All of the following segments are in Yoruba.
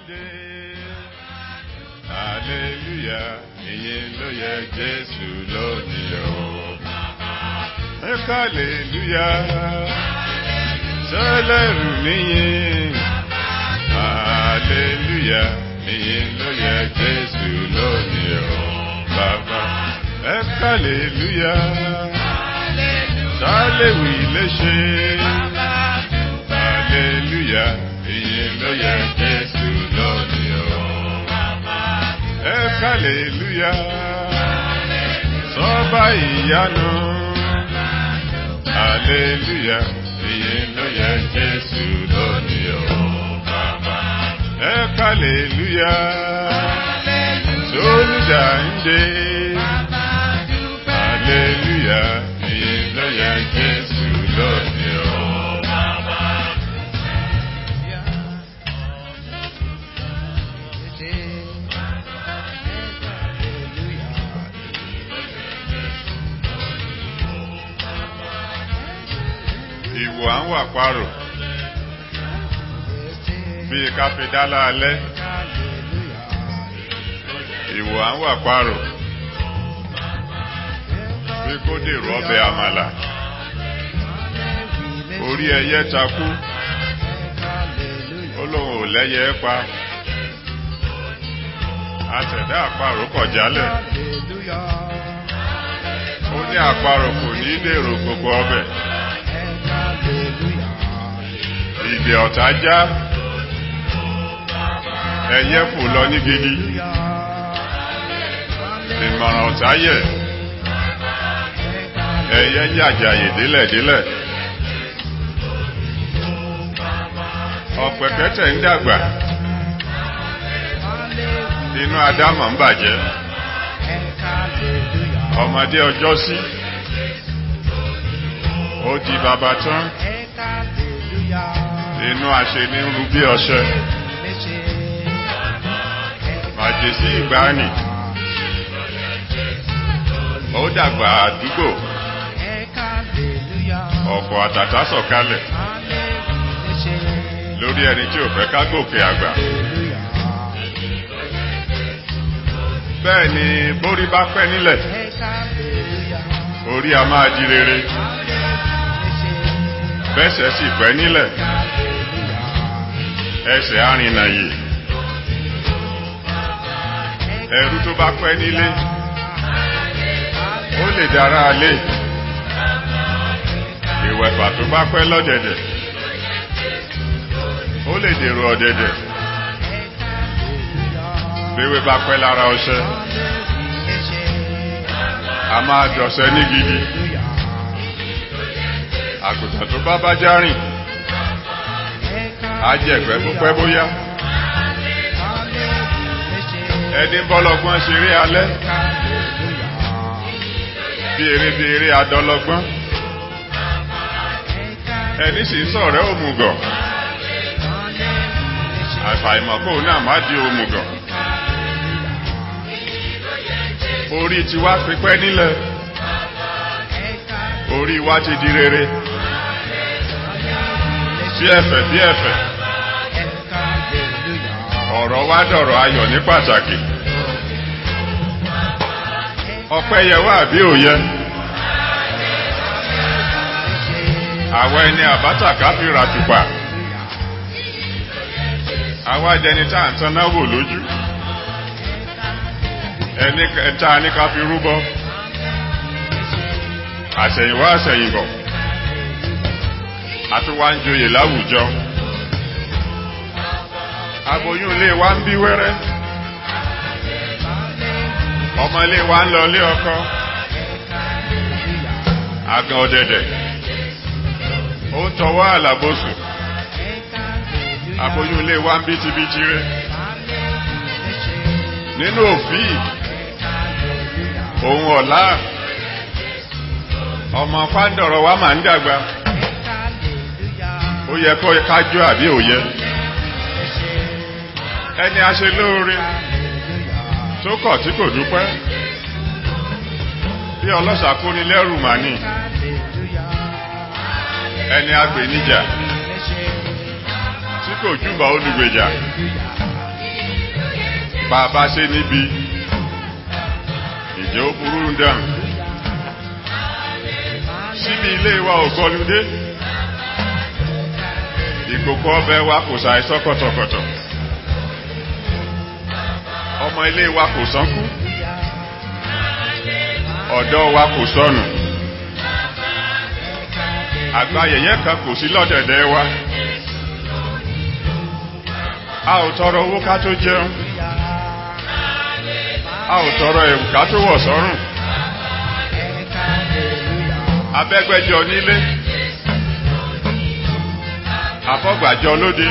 dé. Hallelujah, ìyìn ló yẹ Jésù lónìí o. Ẹ hallelujah, sẹ́lẹ̀rù níyìn. Hallelujah, ìyìn ló yẹ Jésù lónìí o. Bàbá, ẹ hallelujah, sálẹ̀wì léṣe. Hallelujah, ìyìn ló yẹ Jésù lónìí o. Ẹ hallelujah, sọ́ba ìyanu. Hallelujah, ìyìn ló yẹ Jésù lónìí o. Bàbá, ẹ hallelujah, sólùdà ń dé. Hallelujah, ìyìn ló yẹ Jésù lónìí o. Ìwò à ń wà parò bíi káfíńdálá alẹ́. Ìwò à ń wà parò bí kò dèrò ọbẹ̀ àmàlà. Orí ẹyẹ takú, ó lóun ò lẹ́yẹ pa. Àtẹ̀dá àparò kọ̀ jálẹ̀. Ó ní àparò kò ní dèrò gbogbo ọbẹ̀. Ìdè ọ̀tá já. Ẹyẹ fò lọ ní gidi. Ìmọ̀ràn ọ̀tá yẹ̀. Ẹyẹ jàjàyè délẹ̀délẹ̀. Ọ̀pẹ̀kẹ́tẹ̀ ń dàgbà. Inú Adámọ̀ ń bàjẹ́. Ọmọdé ọjọ́ sí. Ó di bàbá tán. Inú àṣẹ ní ń ru bí ọṣẹ. Màjèsí ìgbàanì. Ó dàgbà àdúgbò. Ọ̀pọ̀ àtàtà sọ̀kalẹ̀ lórí ẹni tí ò fẹ́ ká gòkè àgbà. Bẹ́ẹ̀ ni bórí bá pẹ́ nílẹ̀, orí a máa di rere. Bẹ́sẹ̀ sì pẹ́ nílẹ̀, ẹsẹ̀ arìnà yìí. Ẹrú tó bá pẹ́ nílé, ó lè dára alé. Ìwẹ̀fà tó bá pẹ́ lọ́dẹ̀dẹ̀, ó lè dèrò ọ̀dẹ̀dẹ̀. Béwé bá pẹ́ lára ọṣẹ, a máa dọ̀ṣẹ́ ní gidi. Àgùntàn tó bá bá já rìn, á jẹ̀gbẹ́ púpẹ́ bóyá. Ẹni bọ́lọ́gbọ́n ṣeré alẹ́, bí eré bí eré adọ́lọ́gbọ́n. Ẹni sì ń sọ̀rẹ́ òmùgọ̀, àfàìmọ̀ kóun náà má di òmùgọ̀. Orí ti wá pípẹ́ nílẹ̀, orí wa ti di rere. Bí ẹ̀fẹ̀ bí ẹ̀fẹ̀, ọ̀rọ̀ wa dọ̀rọ̀ ayọ̀ ní pàtàkì. Ọpẹ́ yẹ wá àbí òyẹ. Àwọn ẹni àbátàká fi ra tùpà. Àwa jẹni tá à ń tan náà wò lójú. Ẹni ẹta ní ká fi rúbọ. Àṣẹ̀yìnwá àṣẹ̀yìnbọ̀. Àti wá ń joyè láwùjọ. Aboyún ilé wa ń bí wẹ́rẹ́. Ọmọ ilé wa ń lọ ilé ọkọ. Àgàn ọ̀dẹ̀dẹ̀. Ó ń tọwọ́ àlàbòsùn. Aboyún ilé wa ń bí tibítí rẹ̀. Nínú òfin ohun ọ̀la ọmọ fáńdọ̀rọ̀ wa máa ń dàgbà. Ó yẹ kó kájọ́ àbí òye. Ẹni a ṣe lóore tó kọ̀ tí kò dúpẹ́. Bí ọlọ́ṣà kó ní lẹ́rù màní. Ẹni agbè níjà tí kò júbà olùgbèjà. bá a bá ṣe níbi ìjẹ́ ó burú dàn síbi ilé wa ò gọlúdé ìkòkò ọbẹ̀ wa kò ṣàìsọ́ kọ̀tọ̀kọ̀tọ̀ ọmọ ilé wa kò sánkú ọ̀dọ́ wa kò sọnù àgbà yẹ̀yẹ́ kan kò sí lọ́dẹ̀dẹ̀ wa a ò tọrọ owó ká tó jẹun a ò tọrọ ẹ̀wù ká tó wọ̀ sọ́rùn abẹ́gbẹ́jọ nílé afọ́gbàjọ lóde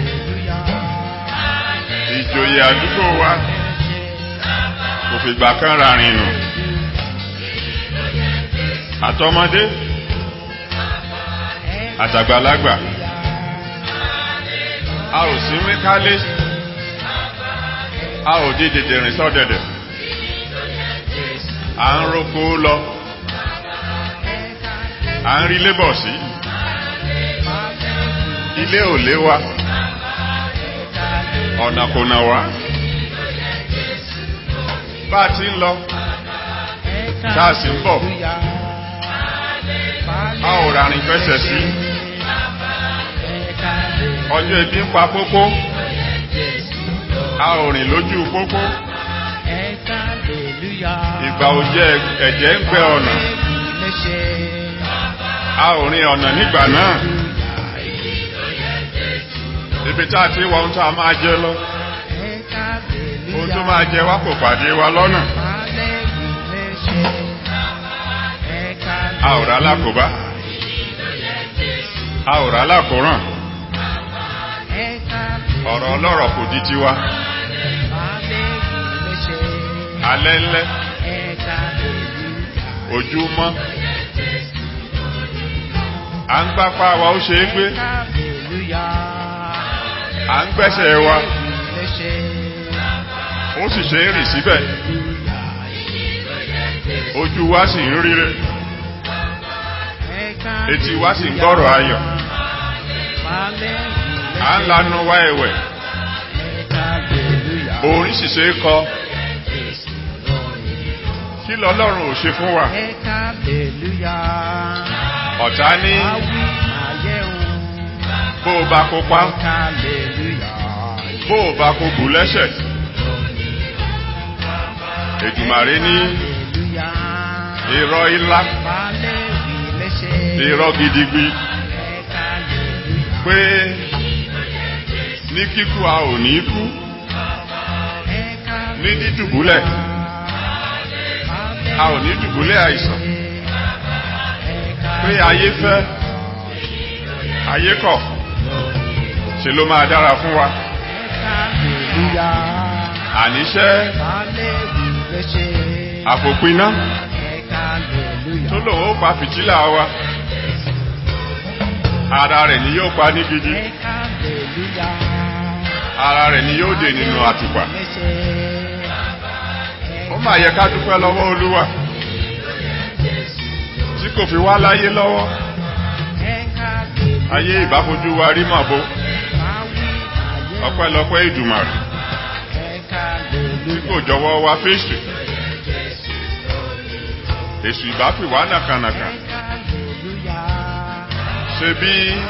ìjòyè àdúgbò wa kò fìgbà kan rárìn nù àtọmọdé àtàgbàlagbà a ò sí mí kálé a ò di dèdèrìn sọ́dẹ̀dẹ̀ à ń roko lọ à ń rí lébọ̀ sí ilé ò lé wa ọ̀nà kò nà wá bá a ti ń lọ tá a sì ń bọ̀ a ò rárìn fẹsẹ̀ sí ọjọ́ ibi ń pa pópó a ò rìn lójú pópó ìgbà òjẹ́ ẹ̀jẹ̀ ń gbẹ ọ̀nà a ò rìn ọ̀nà nígbà náà ibi tá a ti wọ ohun tó a máa jẹ lọ ohun tó máa jẹ wá kò pàdé wa lọ́nà a ò rà lákòbá a ò rà lákòrán ọ̀rọ̀ ọlọ́rọ̀ kò di tiwa alẹ́ ńlẹ́ ojú mọ́ à ń gbápá wa ó ṣe é gbé à ń gbẹ́sẹ̀ wa ó sì ṣe é rìn síbẹ̀ ojú wa sì ń ríre etí wa sì ń gbọ́rọ̀ ayọ̀ à ń lanu wá ẹ̀wẹ̀ orin sì ṣe é kọ kí lọ́lọ́run ò ṣe fún wa ọ̀tá ní bó o bá kópa bó o bá kó bù lẹ́sẹ̀ èdùmàrè ní irọ́ ilá irọ́ gidigbi pé ní kíkú a ò ní kú ní dídùbúlẹ̀ a ò ní dùbúlẹ̀ àìsàn pé ayé fẹ́ ayé kọ̀ ṣe ló máa dára fún wa àníṣẹ́ àfòpiná tó lòun ó pa fìtílà wa ara rẹ̀ ni yóò pa ní gidi ara rẹ̀ ni yóò dè nínú àtùpà ó máa yẹ ká dúpẹ́ lọ́wọ́ olúwa tí kò fi wá láyé lọ́wọ́ ayé ìbáfojú wa rí màbo ọpẹ́lọpẹ́ ìdùmàrè tí kò jọwọ́ wa fèsì èsù ìbápì wá nàkànàkà ṣe bí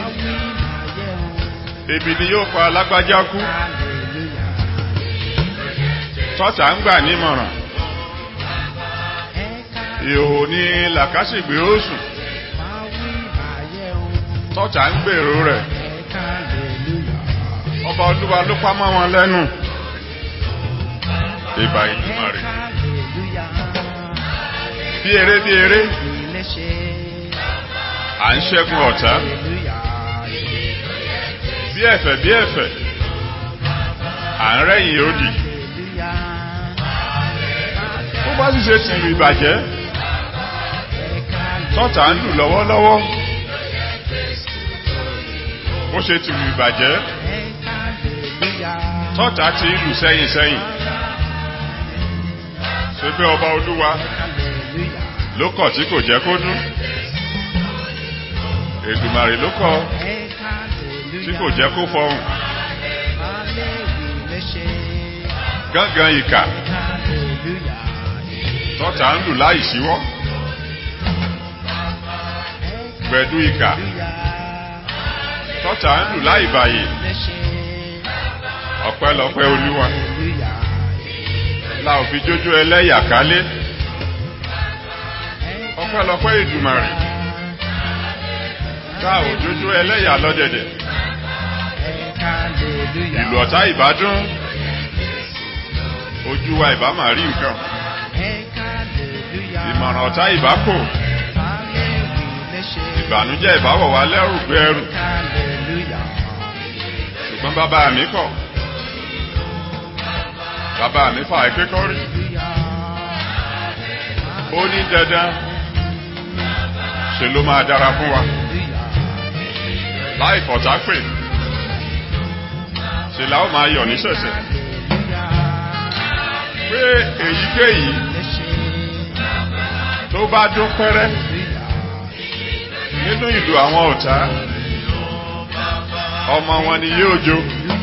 ebi ni yóò pa alágbájá kú tọ́tà ń gbà nímọ̀ràn ìhò ní làkásìgbè ó sùn tọ́tà ń gbèrò rẹ̀ ọba olúwa ló pamọ́ wọn lẹ́nu ìbà ìdùnmọ̀ rẹ̀ bí eré bí eré à ń ṣẹ́gun ọ̀tá bí ẹ̀fẹ̀ bí ẹ̀fẹ̀ à ń rẹ́yìn òdì ó bá sì ṣe tìlù ìbàjẹ́ tọ́tà ń lù lọ́wọ́lọ́wọ́ ó ṣe tìlù ìbàjẹ́ tọ́tà ti ń lù sẹ́yìn sẹ́yìn ṣe pé ọba olúwa ló kọ̀ tí kò jẹ́ kó dún èdùmàrè ló kọ̀ tí kò jẹ́ kó fọhùn gángan ìkà tọ́ta ń lù láì síwọ́ gbẹ̀dú ìkà tọ́ta ń lù láì bàyè ọ̀pẹ́lọpẹ́ olúwa la ò fi jójó ẹlẹ́yà kálé ọpẹ́lọpẹ́ ìdùmarè tá ò jójó ẹlẹ́yà lọ́dẹ̀dẹ̀ ìlú ọ̀tá ìbádún ojú wa ìbá máa rí nǹkan ìmọ̀ràn ọ̀tá ìbá kò ìbànújẹ́ ìbáwọ̀ wa lẹ́rù gbẹ́rù ṣùgbọ́n bàbá mi kọ̀ bàbá mi fà é kékọ́rí ó ní dandan ṣe ló máa dára fún wa láì fọ̀tá pè ṣe la ó máa yọ̀ ní ṣẹ̀ṣẹ̀ pé èyíkéyìí tó bá dún pẹ́rẹ́ nínú ìlú àwọn ọ̀tá ọmọ wọn ni yóò jó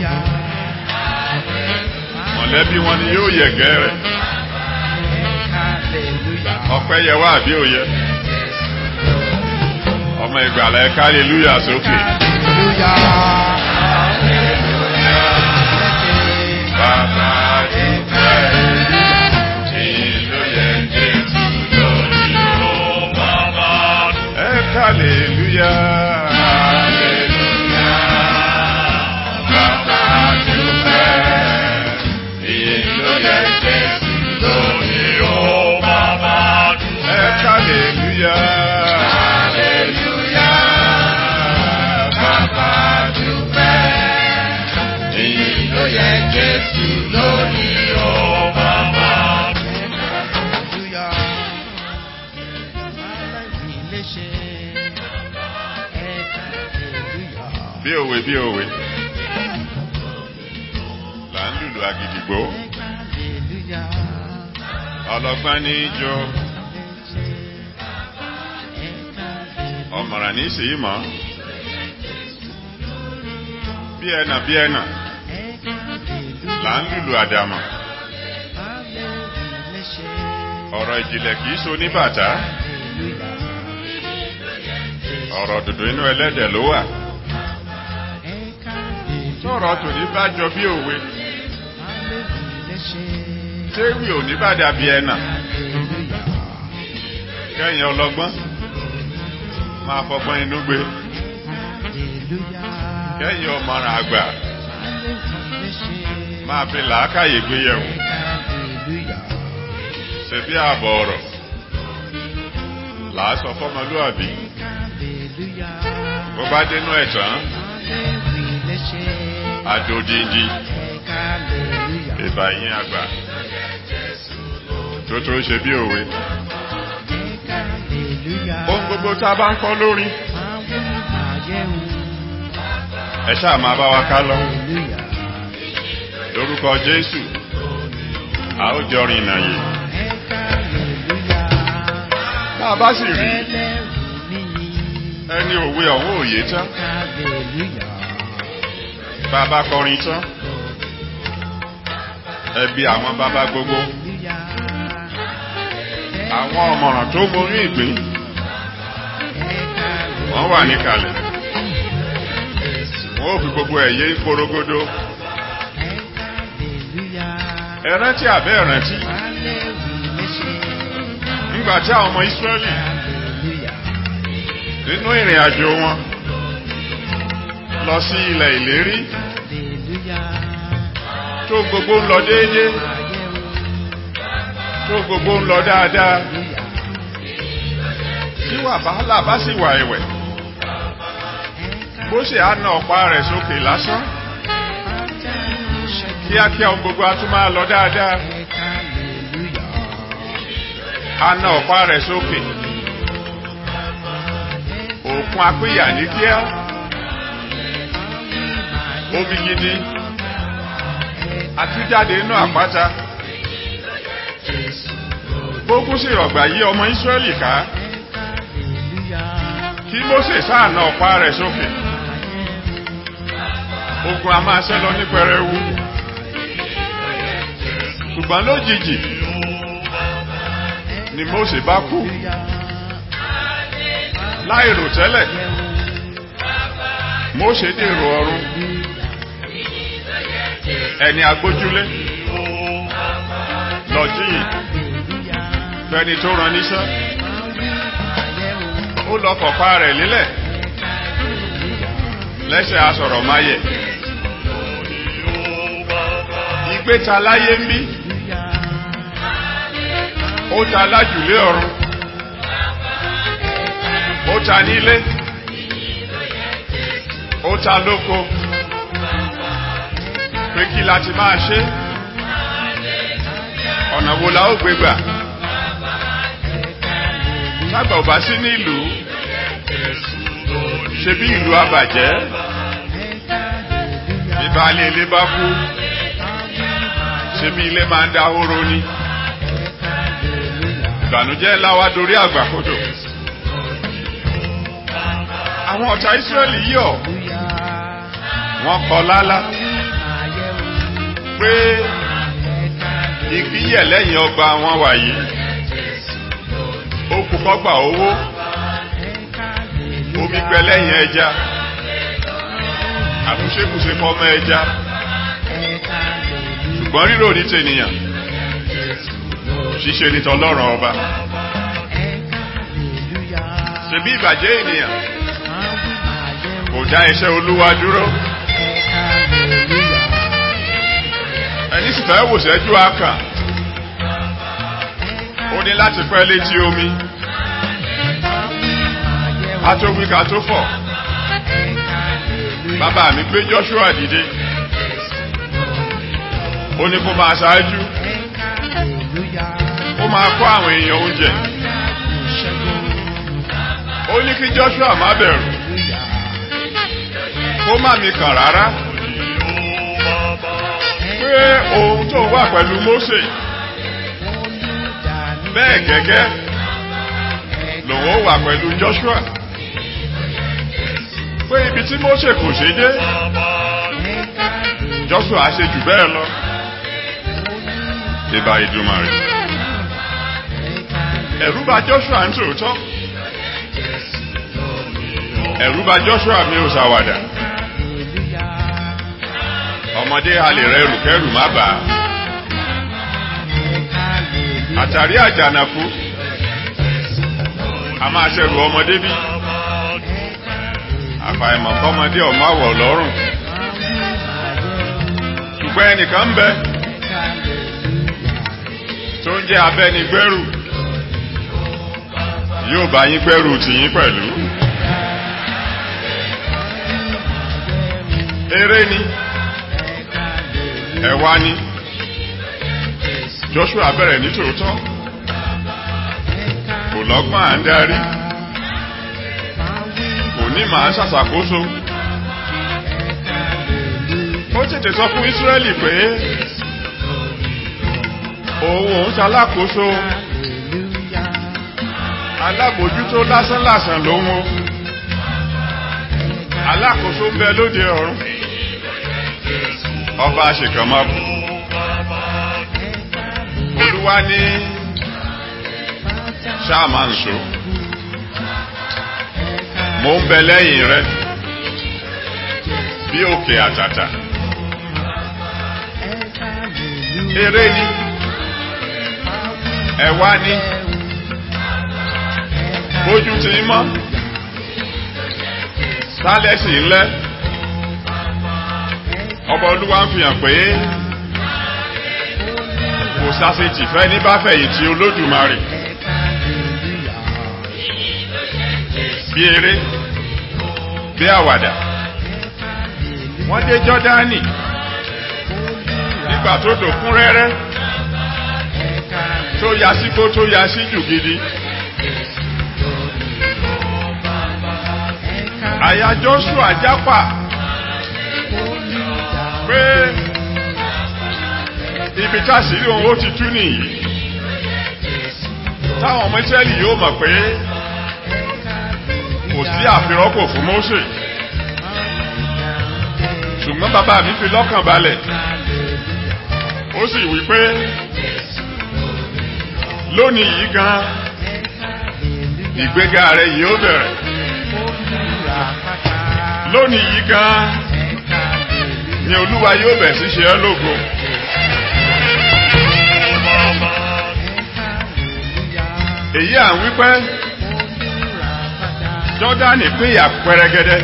mọ̀lẹ́bí wọn ni yóò yẹ̀gẹ́ rẹ̀ ọpẹ́ yẹ wá àbí òye ọmọ ìgbàlá ẹ hallelujah sókè. Bàbá dúpẹ́ ìlú yẹn Jésù lórí ó bàbá. Ẹ hallelujah. Hallelujah. Bàbá dúpẹ́ ìlú yẹn Jésù lórí ó bàbá. Ẹ hallelujah. Hallelujah. Bàbá dúpẹ́ ìlú yẹn Jésù lórí ó bàbá. Bí òwe bí òwe là ń lùlù àgìdìgbò ọlọ́gbọ́n ní í jó ọ̀mọ̀ràn ní í sì í mọ̀ bí ẹnà bí ẹnà là ń lùlù àdàmọ̀ ọ̀rọ̀ ìjìnlẹ̀ kìí so ní bàtà ọ̀rọ̀ dùdú inú ẹlẹ́dẹ̀ ló wà tọ́rọ̀ tòní bá jọ bí òwe téwì òní bá dàbí ẹnà kẹ́yìn ọlọ́gbọ́n máa fọgbọ́n inú gbé kẹ́yìn ọmọràn àgbà máa fi làákàyè gbé yẹ̀wò ṣe bí ààbọ̀ ọ̀rọ̀ làásọ fọmọlúàbí bó bá dénú ẹ̀ tán àdòdìndì ìbàyín àgbà tó tó ṣe bí òwe ohun gbogbo tá a bá ń kọ́ lórí ẹ ṣáà máa bá wa ká lọ lórúkọ Jésù a ó jọ rìnnà yìí bá a bá sì rí ẹni òwe ọ̀hún òye tán bá a bá kọrin tán ẹbí àwọn bàbá gbogbo àwọn ọmọràn tó borí ìgbín wọ́n wà níkàlẹ̀ wọ́n ò fi gbogbo ẹ̀yẹ korogodo ẹ̀rántí àbẹ́ ẹ̀rántí nígbà tí àwọn ọmọ Ísírẹ́lì nínú ìrìn àjò wọn lọ sí ilẹ̀ ìlérí tó gbogbo ń lọ déédéé tó gbogbo ń lọ dáadáa tí wàhálà bá sì wà ẹ̀wẹ̀ bó ṣe á na ọ̀pá rẹ̀ sókè lásán kíákíá ohun gbogbo á tún máa lọ dáadáa á na ọ̀pá rẹ̀ sókè òkun apéyà ní kíá omi gidi àtújáde inú àpáta gbógun sì rọ̀gbà yí ọmọ Ísírẹ́lì ká kí Mósè sáà na ọ̀pá rẹ̀ sókè ogun a máa ṣẹ́ lọ ní pẹrẹwu ṣùgbọ́n lójijì ni Mósè bá kú láìrò tẹ́lẹ̀ Mósè dèrò ọ̀run ẹni agbójúlé lọ jíyìn fẹni tó rán níṣẹ́ ó lọ kọ̀pá rẹ̀ lílẹ̀ lẹ́sẹ̀ asọ̀rọ̀ máyẹ̀ ìgbé ta láyé ń bí ó ta lájùlé ọ̀run ó ta nílé ó ta lóko pé kí láti máa ṣe ọ̀nà wo la ó gbé gbà sábà ò bá sí nílùú ṣe bí ìlú abàjẹ́ bí baálé ilé bá kú ṣe bí ilé máa ń dá hóró ní ìbànújẹ́ ńlá wá dorí àgbàkodò àwọn ọ̀tá Ísírẹ́lì yọ̀ wọ́n kọ lálá pé igi yẹ̀ lẹ́yìn ọgbà wọn wàyí ó kú kọ́gbà owó omi gbẹ lẹ́yìn ẹja àtúnṣekùṣe fọmọ ẹja ṣùgbọ́n rírò ní tènìyàn ṣíṣe ní tọlọ́run ọba ṣebí ìbàjẹ́ ènìyàn kò dá iṣẹ́ olúwa dúró ẹni sì fẹ́ wòṣẹ́jú akàn ó ní láti pẹ́ létí omi a tó wí ká tó fọ̀ bàbá mi gbé Joshua dìde ó ní kó máa ṣáájú ó máa kọ́ àwọn èèyàn oúnjẹ ó ní kí Joshua má bẹ̀rù kó má mi kàn rárá pé ohun tó wà pẹ̀lú Mósè bẹ́ẹ̀ gẹ́gẹ́ lòun ó wà pẹ̀lú Joshua pé ibi tí Mósè kò ṣe dé Joshua ṣe jù bẹ́ẹ̀ lọ ìbá Ìdùmarè ẹ̀rù bà Joshua ń tòótọ́ ẹ̀rù bà Joshua mi ò ṣàwàdà ọmọdé halè rẹ rùkẹ́rù má bà á àtàrí àjànàkú a máa ṣẹrù ọmọdé bí àfàìmọ̀ kọ́mọdé ọmọ àwọ̀ lọ́rùn ṣùgbọ́n ẹnìkan ń bẹ tó ń jẹ́ abẹ́nigbẹ́rù yóò bá yín gbẹ́rù tìyín pẹ̀lú eré ni ẹ̀wá ni Joshua bẹ̀rẹ̀ ní tòótọ́ kò lọ́gbọ́n à ń darí kò ní màá ṣàṣàkóso ó tètè sọ fún Ísírẹ́lì pé òun òun ṣalákòóso alábòjútó lásánlàsàn lòun o alákòóso ń bẹ lóde ọ̀run ọba àṣekànmọ́bù olúwa ní ṣáàmà nṣó mo ń bẹ lẹ́yìn rẹ bí òkè àtàtà eré ni ẹ̀wá ni bójú ti ń mọ́ tálẹ́sì ńlẹ́ ọba olúwa ń fi hàn pé kò sásìtì fẹ́ ní bá fẹ̀yìntì olódùmarè bí eré bí àwàdà wọ́n dé jọ́dánì nígbà tó dòkún rẹ́rẹ́ tó ya sígbó tó ya sí jù gidi àyà Joshua jápà pé ibi táṣìírí òun ó ti tú nìyí táwọn ọmọ Ísírẹ́lì yóò mọ̀ pé kò sí àfirọ́pò fún Mósè ṣùgbọ́n bàbá mi fi lọ́kàn balẹ̀ ó ó sì wí pé lónìí yìí gan ìgbéga rẹ yìí ó bẹ̀rẹ̀ lónìí yìí gan ni olúwa yóò bẹ̀ sí ṣe ẹ́ lógo. èyí à ń wípé jọ́dánì péyà pẹrẹgẹdẹ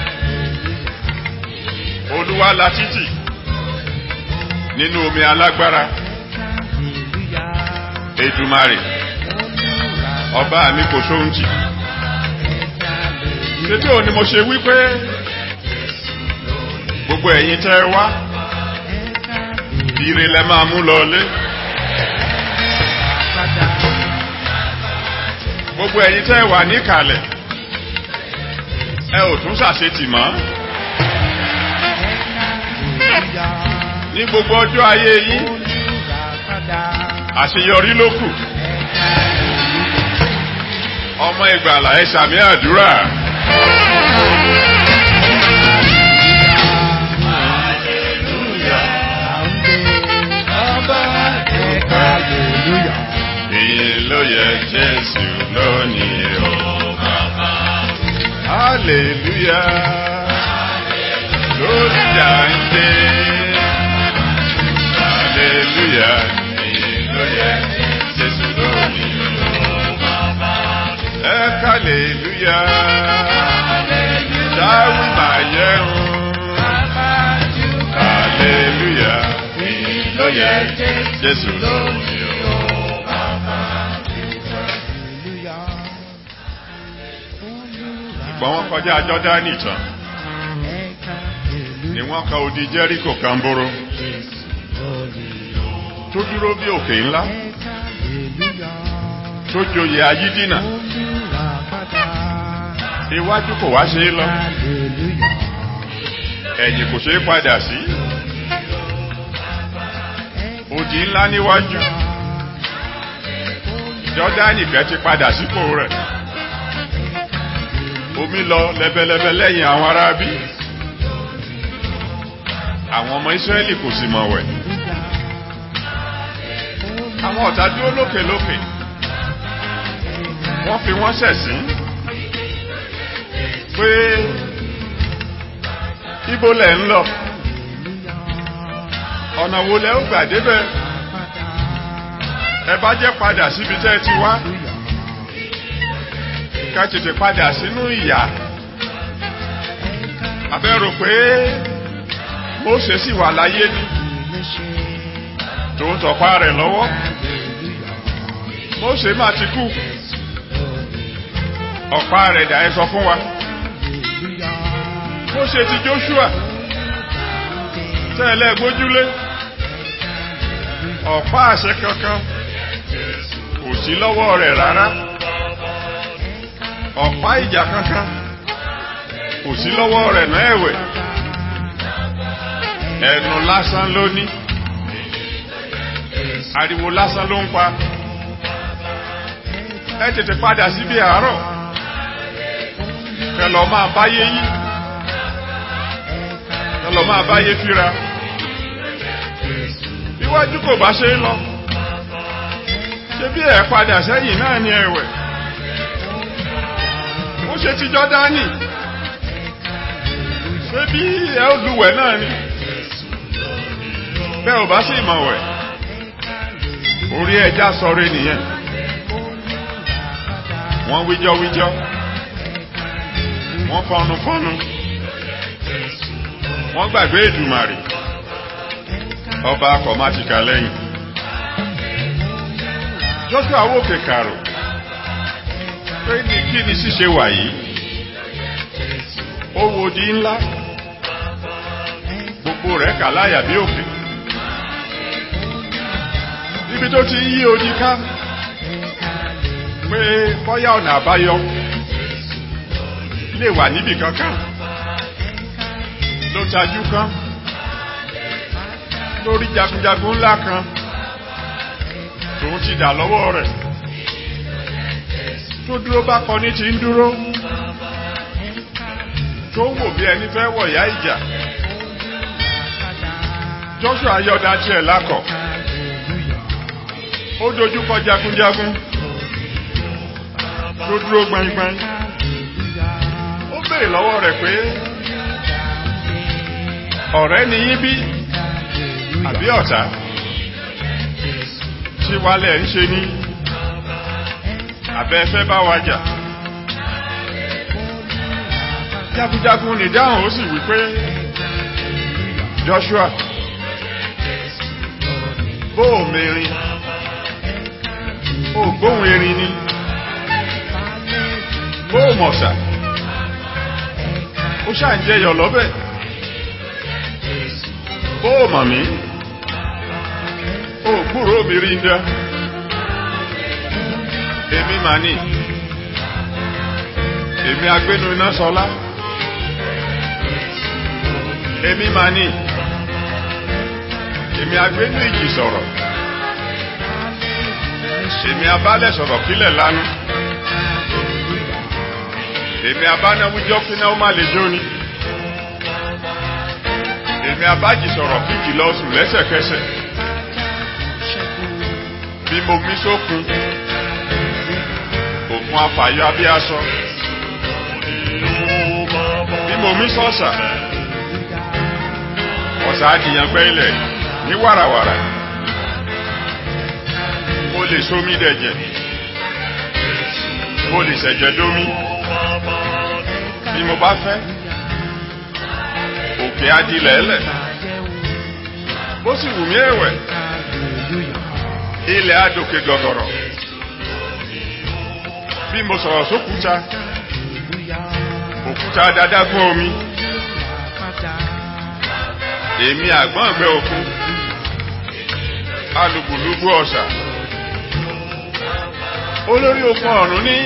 olúwa la títì nínú omi alágbára èdùmarè ọba mi kò sóhuntì ṣébí òun ni mo ṣe wípé gbogbo ẹ̀yin tẹ́ ẹ wá ire lẹ máa mú lọlé gbogbo ẹ̀yin tẹ́ ẹ wà níkàlẹ̀ ẹ ò tún ṣàṣetì mọ́ ní gbogbo ọjọ́ ayé yín àṣeyọrí ló kù ọmọ ìgbàlà ẹ ṣàmì àdúrà. Èyí ló yẹ Jésù lónìí o bàbá. Hallelujah. Lórí jàǹdé. Hallelujah. Èyí ló yẹ Jésù lónìí o bàbá. Ẹ hallelujah. Dáwí màá yẹ̀rùn. Hallelujah. Èyí ló yẹ Jésù lónìí o. ṣùgbọ́n wọ́n kọjá Jọ́dánì tán ni wọ́n ka odi Jẹ́ríkò kan bóró tó dúró bí òkè ńlá tó joyè ayídínà iwájú kò wá ṣe é lọ ẹ̀yìn kò ṣe é padà sí odi ńlá níwájú Jọ́dánì kẹ́ ti padà sípò rẹ̀ omi lọ lẹ́bẹ̀lẹ́bẹ̀ lẹ́yìn àwọn arábí àwọn ọmọ Ísírẹ́lì kò sì mọ̀ wẹ̀ àwọn ọ̀tá dúró lókè lókè wọ́n fi wọ́n ṣẹ̀sín pé ibo lẹ̀ ń lọ ọ̀nà wo lẹ ó gbà débẹ̀ ẹ bá jẹ́ padà síbi tẹ́ ẹ ti wá ká tètè padà sínú ìyà abẹ́rò pé Mósè sì wà láyé ni tó ń tọ̀pá rẹ̀ lọ́wọ́ Mósè má ti kú ọ̀pá rẹ̀ dà ẹ́ sọ fún wa Mósè ti Jóṣúà tẹ́lẹ̀ gbójúlé ọ̀pá àṣẹ kankan kò sí lọ́wọ́ rẹ̀ rárá ọ̀pá ìjà kankan kò sí lọ́wọ́ rẹ̀ náà ẹ̀wẹ̀ ẹnu lásán ló ní ariwo lásán ló ń pa ẹ tètè padà síbi àárọ̀ kẹlọ máa báyé yí kẹlọ máa báyé fíra iwájú kò bá ṣe é lọ ṣe bí ẹ padà sẹ́yìn náà ní ẹ̀wẹ̀ ó ṣe ti Jọ́dánì ṣé bí ẹ ó lúwẹ̀ náà ni bẹ́ẹ̀ ò bá sì mọ̀ wẹ̀ orí ẹja sọ̀rọ̀ nìyẹn wọ́n wíjọ́ wíjọ́ wọ́n fọnu fọnu wọ́n gbàgbé Èdùmàrè ọba akọ̀mátìkà lẹ́yìn Joshua wòkè kàrò pé ní kí ni ṣíṣe wà yìí ó wo di ńlá gbogbo rẹ̀ kà láyà bí òkè níbi tó ti yí odi ká pé bọ́yá ọ̀nà àbáyọ lè wà níbì kankan ló tajú kan lórí jagunjagun ńlá kan tòun ti dà lọ́wọ́ rẹ̀ tó dúró bá kọ ní ti ń dúró tó wò bí ẹni fẹ́ wọ̀yá ìjà Joshua yọ̀dá tiẹ̀ lákọ̀ ó dojúkọ jagunjagun tó dúró gbangban ó béèrè lọ́wọ́ rẹ̀ pé ọ̀rẹ́ ni yín bí àbí ọ̀tá tí wálẹ̀ ń ṣe ní àbẹ́ fẹ́ bá wa jà jagunjagun nìdáhùn ó sì wí pé Joshua bó o mẹ́rin ó gbóhùn erin ni bó o mọ̀sà ó ṣáà ń jẹyọ lọ́bẹ̀ bó o mọ̀ mí ó gbúrò mi rí ń dá èmi mà ní èmi agbénu iná sọlá èmi mà ní èmi agbénu ìjì sọ̀rọ̀ èmi abálẹ̀ sọ̀rọ̀ kílẹ̀ lánú èmi abánáwíjọ́ kíná ó má lè jóni èmi abájì sọ̀rọ̀ kíjì lọ sùn lẹ́sẹ̀kẹsẹ̀ bí mo mí sókun òkun afàyọ abíásọ bí mo mí sọ́sà ọ̀sà àdìyàn gbẹ́lẹ̀ ní wàràwàrà mo lè sómi dẹ̀jẹ̀ mo lè ṣẹ̀jẹ̀ dómi bí mo bá fẹ́ òkè adilẹ̀ẹ́lẹ̀ bó sì wù mí ẹ̀wẹ̀ ilẹ̀ adòkè gọ̀gọ̀rọ̀ bí mo sọ̀rọ̀ sókúta òkúta dadágún omi èmi àgbọ̀n ẹ̀gbẹ́ òkun alùpùlùpù ọ̀sà olórí okun ọ̀run ní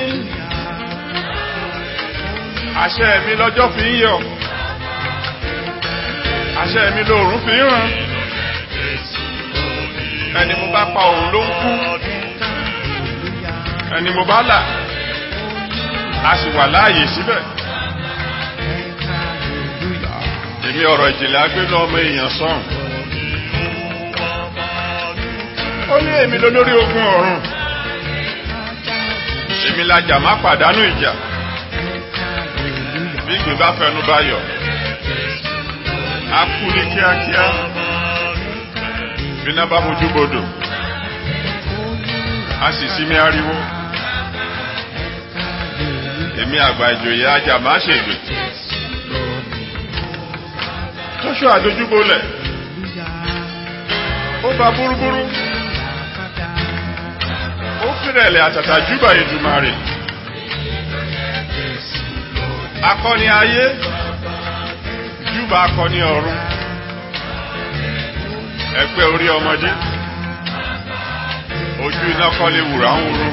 àṣẹ mi lọ́jọ́ fi ń yọ àṣẹ mi lóòrùn fi ń ràn ẹni mo bá pa òun ló ń kú ẹni mo bá là a sì wà láàyè síbẹ̀ èmi ọ̀rọ̀ ìjìnlẹ̀ agbénú ọmọ èèyàn sọ́n ó ní èmi lólórí ogun ọ̀run èmi lajà má pàdánù ìjà bí ìgbín bá fẹnu bá yọ a kú ní kíákíá bí iná bá mojú bodò a sì sinmi ariwo èmi àgbà ìjòyè ajá má ṣègbè Joshua dojúbolẹ̀ ó bá búrúbúrú ó fìrẹ̀lẹ̀ àtàtà júbà Èdùmàrè akọni ayé júbà akọni ọ̀run ẹgbẹ́ orí ọmọdé ojú iná kọ́lé wùrà ń wúru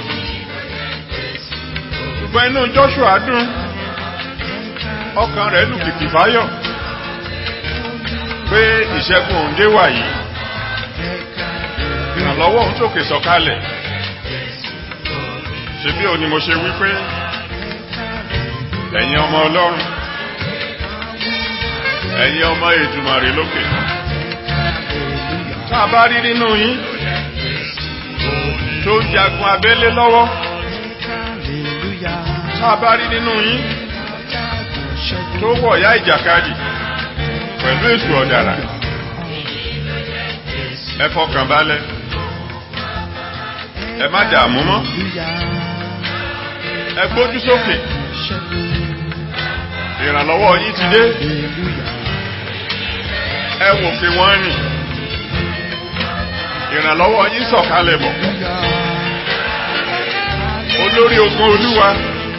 ṣùgbọ́n inú Joshua dùn ọkàn rẹ̀ lù kìkì fáyọ̀ pé ìṣẹ́gun òun dé wà yìí ìrànlọ́wọ́ òun sókè sọ̀kalẹ̀ ṣe bí òun ni mo ṣe wí pé ẹ̀yin ọmọ Ọlọ́run ẹ̀yin ọmọ Èdùmàrè lókè tá a bá rí nínú yín tó ń jagun abẹ́lé lọ́wọ́ tá a bá rí nínú yín tó wọ̀yá ìjàkadì pẹ̀lú èṣù ọ̀dàrà ẹ fọkàn balẹ̀ ẹ má dààmú mọ́ ẹ gbójú sókè ìrànlọ́wọ́ yín ti dé ẹ wò pé wọ́n rìn ìrànlọ́wọ́ yín sọ̀kalẹ̀ bọ̀ olórí ogun olúwa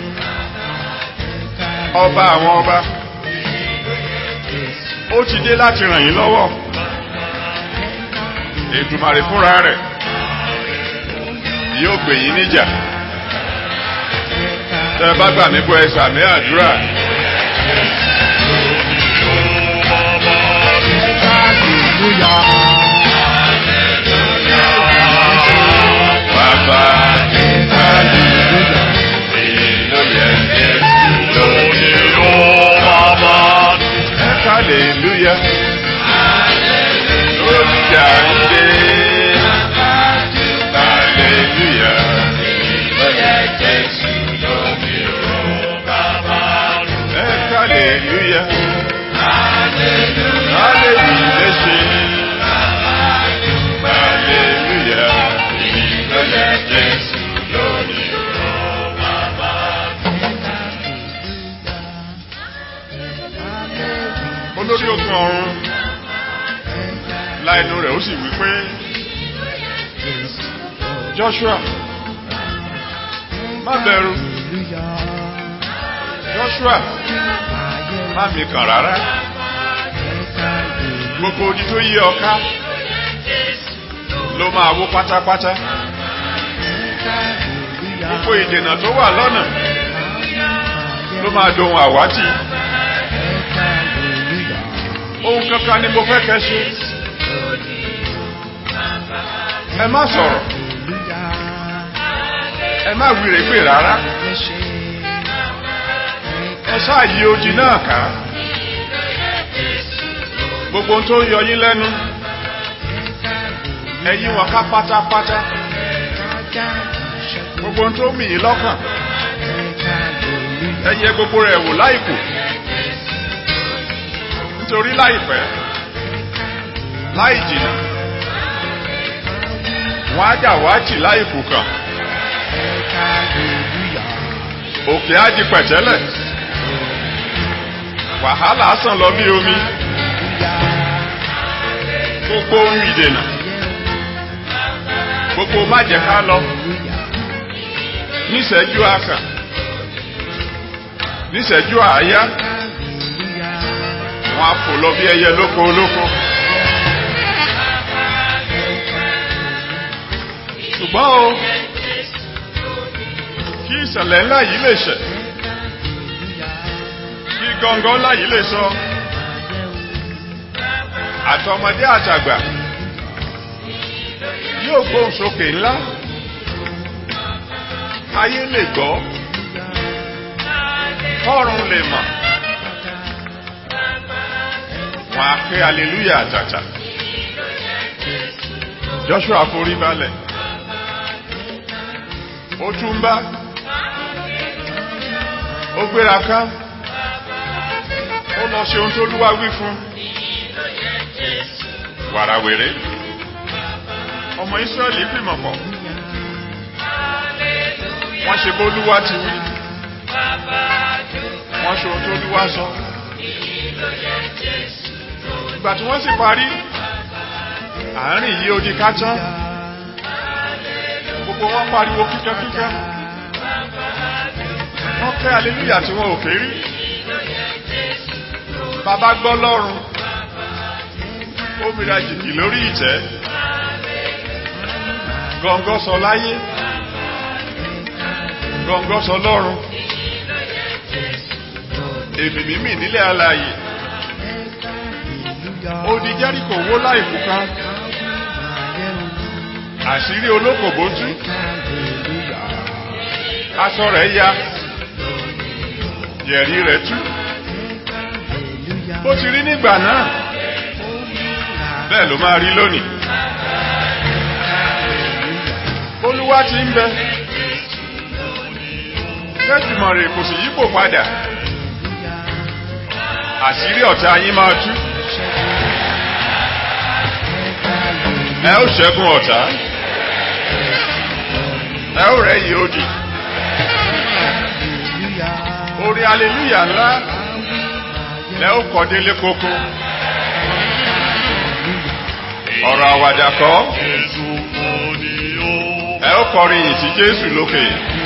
ọba àwọn ọba ó ti dé láti ràn yín lọ́wọ́ Èdùmàrè fúnra rẹ̀ yóò gbè yín níjà tẹ́ bá gbà mí gbọ́ ẹ sàmì àdúrà. Bàbá hallelujah, hallelujah, hallelujah, hallelujah. hallelujah. Hallelujah lè ṣe. Hallelujah. Ìlọ́yẹ̀ Jésù lónìí o bàbá. Olórí ogun ọ̀run la ẹnu rẹ̀ ó sì wí pé Joshua má bẹ̀rù Joshua má mi kàn rárá gbogbo odi tó yí ọ ká ló máa wó pátápátá gbogbo ìdènà tó wà lọ́nà ló máa dohun àwátì ohun kankan ni mo fẹ́ kẹ́ ṣe ẹ má sọ̀rọ̀ ẹ má wíre pé rárá ẹ ṣáà yí odi náà ká gbogbo ohun tó ń yọ yín lẹ́nu ẹ yí wọn ká pátápátá gbogbo ohun tó mì yín lọ́kàn ẹ yẹ gbogbo rẹ̀ wò láìkù nítorí láìpẹ́ láì jìnnà wọ́n á jà wá jì láìkù kan òkè á di pẹ̀tẹ́lẹ̀ wàhálà sàn lọ bí omi gbogbo ohun ìdènà gbogbo májẹ̀ká lọ níṣẹ́jú àkàn níṣẹ́jú àáyá wọn á fò lọ bí ẹyẹ lóko olóko ṣùgbọ́n o kí ìṣẹ̀lẹ̀ ńlá yìí lè ṣẹ̀ kí gọ́ngọ́ ńlá yìí lè sọ àtọmọdé àtàgbà yóò gbóhùn sókè ńlá ayé lè gbọ́ kọ́run lè mọ̀ wọn á ké aleluya àtàtà Joshua forí balẹ̀ ó tún bá ó gbéra ká ó lọ ṣe ohun tó lúwa wí fún wàràwèrè ọmọ Ísírẹ́lì fìmọ̀ pọ̀ wọ́n ṣe bólúwa ti wí wọ́n ṣe ohun tó lúwa sọ ìgbà tí wọ́n sì parí àárín yìí ó di ká tán gbogbo wọn pariwo kíkẹ́kíkẹ́ wọ́n kẹ́ aleluya tí wọn ò ké rí bàbá gbọ́ lọ́rùn ó mìíràn jìkì lórí ìtẹ́ gọ́ngọ́ sọ láyé gọ́ngọ́ sọ lọ́run èmì mímì nílẹ̀ alààyè odi Jẹ́ríkò wó láìkú kan àṣírí olókòbó tú aṣọ rẹ̀ ya yẹ̀rí rẹ̀ tú bó ti rí nígbà náà bẹ́ẹ̀ ló máa rí lónìí olúwa ti ń bẹ kẹ́tùmọ̀ rẹ̀ kò sì yípo padà àṣírí ọ̀tá yín máa tú ẹ ó ṣẹ́gun ọ̀tá ẹ ó rẹ̀ yìí òdì orí aleluya ńlá lẹ ó kọ délé kókó ọ̀rọ̀ àwàdà kọ́ ẹ ó kọrin yìí sí Jésù lókè.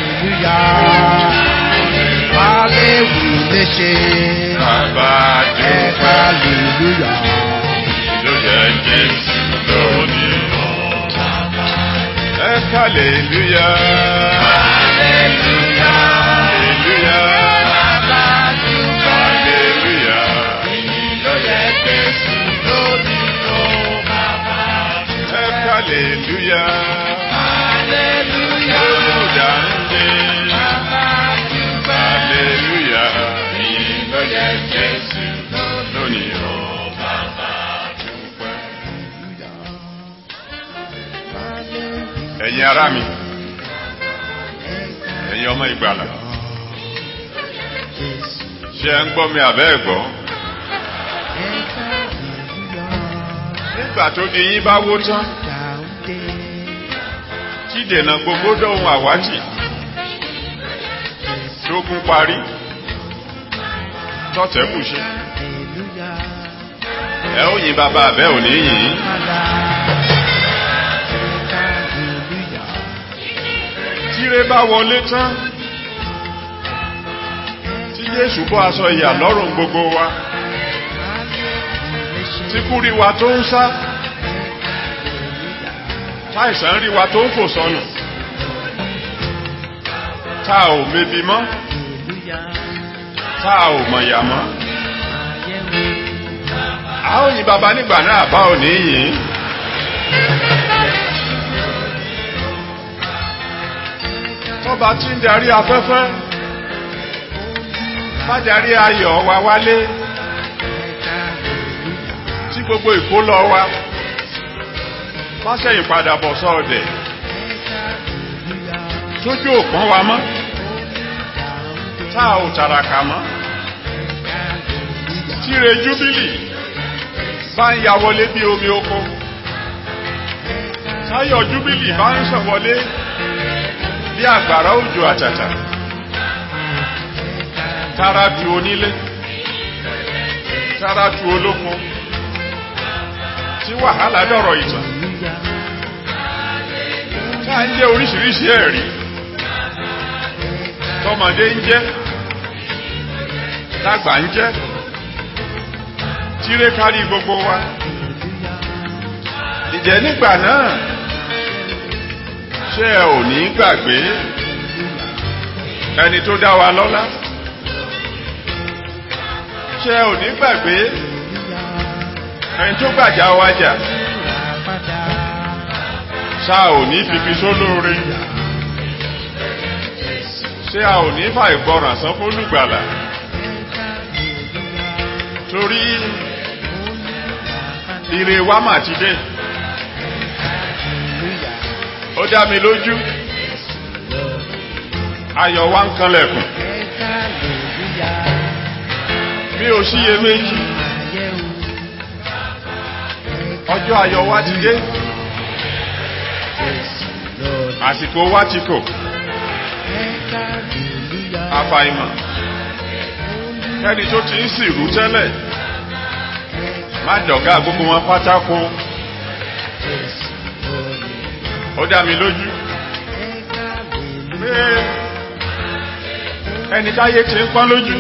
Hallelujah. lè ṣe. Bàbá Ẹ dúpẹ́ hallelujah. ló jẹ́ Jésù lónìí. Ẹ hallelujah. Hallelujah. Hallelujah. Ẹ hallelujah. Olùdáǹdè. Hallelujah. Ló jẹ́ Jésù lónìí. Bàbá dúpẹ́. Ẹ̀yin ará mi, ẹ̀yin ọmọ ìgbàlà, ṣé ẹ ń gbọ́ mi àbẹ́ ẹ̀ gbọ́ nígbà tó di yín bá wó tán tí dènà gbogbo dọ̀hun àwátì tógun parí tọ́tẹ̀ kù ṣe ẹ ó yin bàbá àbẹ́ ò ní yìn tíre bá wọlé tán tí Jésù bọ́ aṣọ ìyà lọ́rùn gbogbo wa tí kú rí wa tó ń sá táìsàn rí wa tó ń fò sọnù tá ò mebi mọ́ tá ò mọ̀yà mọ́ a ó yin bàbá nígbà náà bá ò ní yìn tọ́ba tí ń darí afẹ́fẹ́ bá darí ayọ̀ wa wálé tí gbogbo ìkólọ wa bá sẹ́yìn padà bọ̀ sọ́ọ̀dẹ̀ tójú òpọ́n wa mọ́ tá ò tàràkà mọ́ tíre júbílì bá ń ya wọlé bí omi oko táyọ̀ júbílì bá ń sọ̀ wọlé bí àgbàrá òjò àtàtà tára tu onílé tára tu olókun tí wàhálà dọ̀rọ̀ ìtàn tá ń jẹ́ oríṣiríṣi ẹ̀rí tọmọdé ń jẹ́ tágbà ń jẹ́ tíre kárí gbogbo wa ìjẹ́ nígbà náà ṣé ẹ ò ní gbàgbé ẹni tó dá wa lọ́lá ṣé ẹ ò ní gbàgbé ẹni tó gbàjà wa jà ṣá ò ní fífi sólóore ṣé a ò ní fà ìgbọràn sán fólùgbàlà torí ire wa mà ti dé ó dá mi lójú ayọ̀ wa ń kanlẹ̀kùn mi ò síye méjì ọjọ́ ayọ̀ wa ti dé àsìkò wa ti kò àfàìmọ̀ ẹni tó ti ń sìrú tẹ́lẹ̀ má dọ̀gá gbogbo wọn pátákó ó dá mi lójú pé ẹni táyé ti ń pọ́n lójú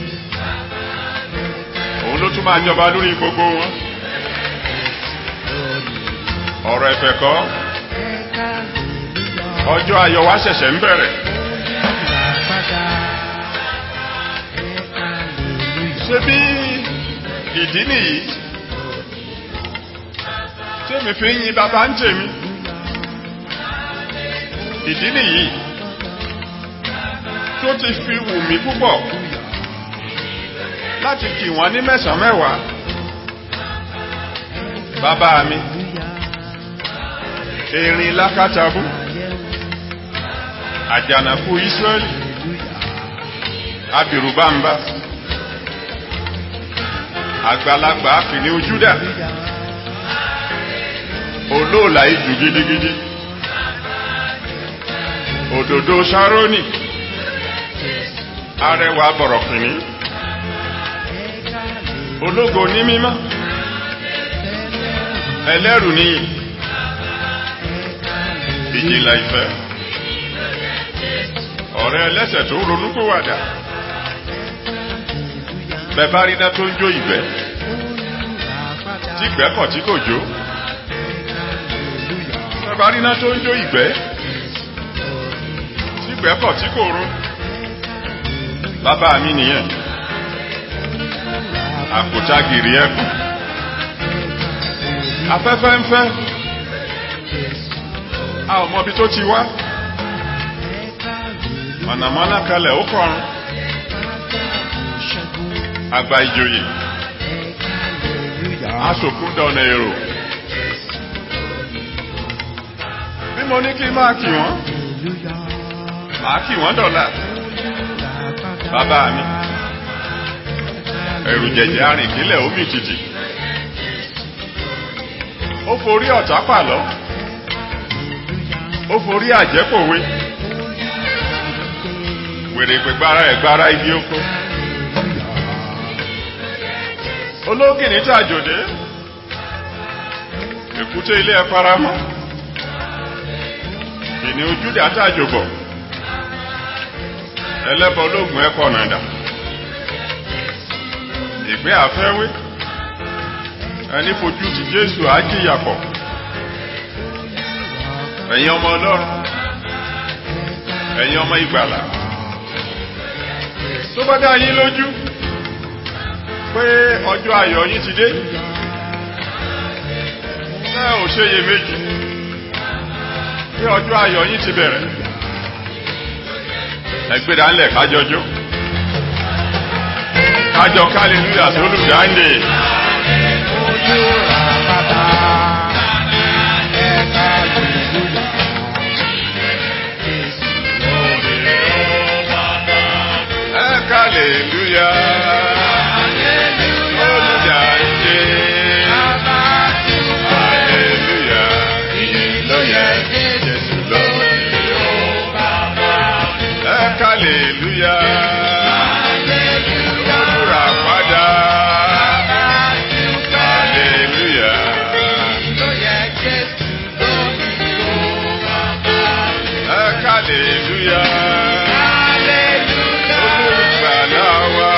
òun ló tún máa jọba lórí gbogbo wọn ọ̀rọ̀ ẹ̀fẹ̀ kọ́ ọjọ́ ayọ̀ wa ṣẹ̀ṣẹ̀ ń bẹ̀rẹ̀ ṣé bí ìdí nìyí tèmi fi ń yin bàbá ń tèmi ìdí nìyí tó ti fi wù mí púpọ̀ láti kì wọ́n ní mẹ́sàn-án mẹ́wàá bàbá mi erin lákàtàbú àjànàkú Ísírẹ́lì abìrùbámbá àgbàlagbà kìnìún Júdà olóòlà ijù gidigidi òdòdó Sárónì arẹwà bọ̀rọ̀kìnní ológo ní mímọ́ ẹlẹ́rù níyì ìjìnlẹ̀ ìfẹ́ ọ̀rẹ́ ẹlẹ́sẹ̀ tó ronúpìwàdà bẹ̀bá rí iná tó ń jó ìgbẹ́ tí ìgbẹ́ kọ̀ tí kò jó bẹ̀bá rí iná tó ń jó ìgbẹ́ tí ìgbẹ́ kọ̀ tí kò rún bàbá mi nìyẹn àkútà gìrì ẹkùn afẹ́fẹ́ ń fẹ́ a ò mọbi tó ti wá mọ̀nàmọ́ná kalẹ̀ ó kọrun àgbà ìjòyè asòkún dọ̀nà èrò bí mo ní kí n máa kì wọ́n màá kì wọ́n dọ̀là bàbá mi ẹ̀rù jẹ̀jẹ̀ arìnkílẹ̀ omi tìtì ó forí ọ̀tá pàlọ́ ó forí àjẹ́pòwe wèrè gbẹgbára ẹ̀gbára ibi oko ológìní tàjòdé èkúté ilé ẹ faramọ́ kìnìún ojúdà tàjòbọ̀ ẹlẹ́bọ ológun ẹ̀kọ́ nàdà ìgbé àfẹ́wé ẹni fojú ti jésù ájíyàpọ̀ ẹ̀yin ọmọ ọlọ́run ẹ̀yin ọmọ ìgbàlà tó bá dá yín lójú pé ọjọ́ ayọ̀ yín ti dé ẹ ò ṣe yè méjì pé ọjọ́ ayọ̀ yín ti bẹ̀rẹ̀ ẹgbẹ́dá ńlẹ̀ kájọjọ́ kájọ kálílúyà tó lùdáńdè Ojú ra bàbá. Ẹ̀ka hallelujah. Jésù lórí ẹ kálílúyà olùdáńdè hallelúyà ló yẹ Jésù lórí ẹ kálílúyà olùràpadà hallelúyà ẹ kálílúyà olùgbàlà wa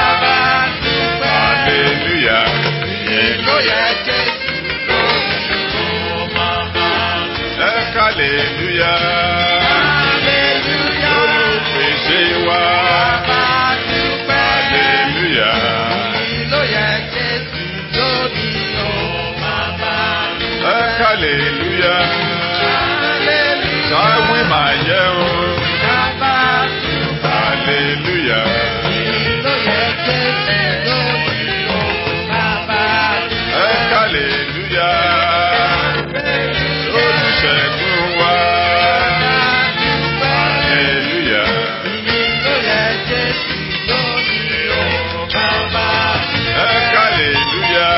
hallelúyà ẹ kálílúyà olùpèsè wa hallelúyà ẹ kálílúyà táwí màá yẹ o hallelúyà ẹ kálílúyà olùṣègùn wa hallelúyà ẹ kálílúyà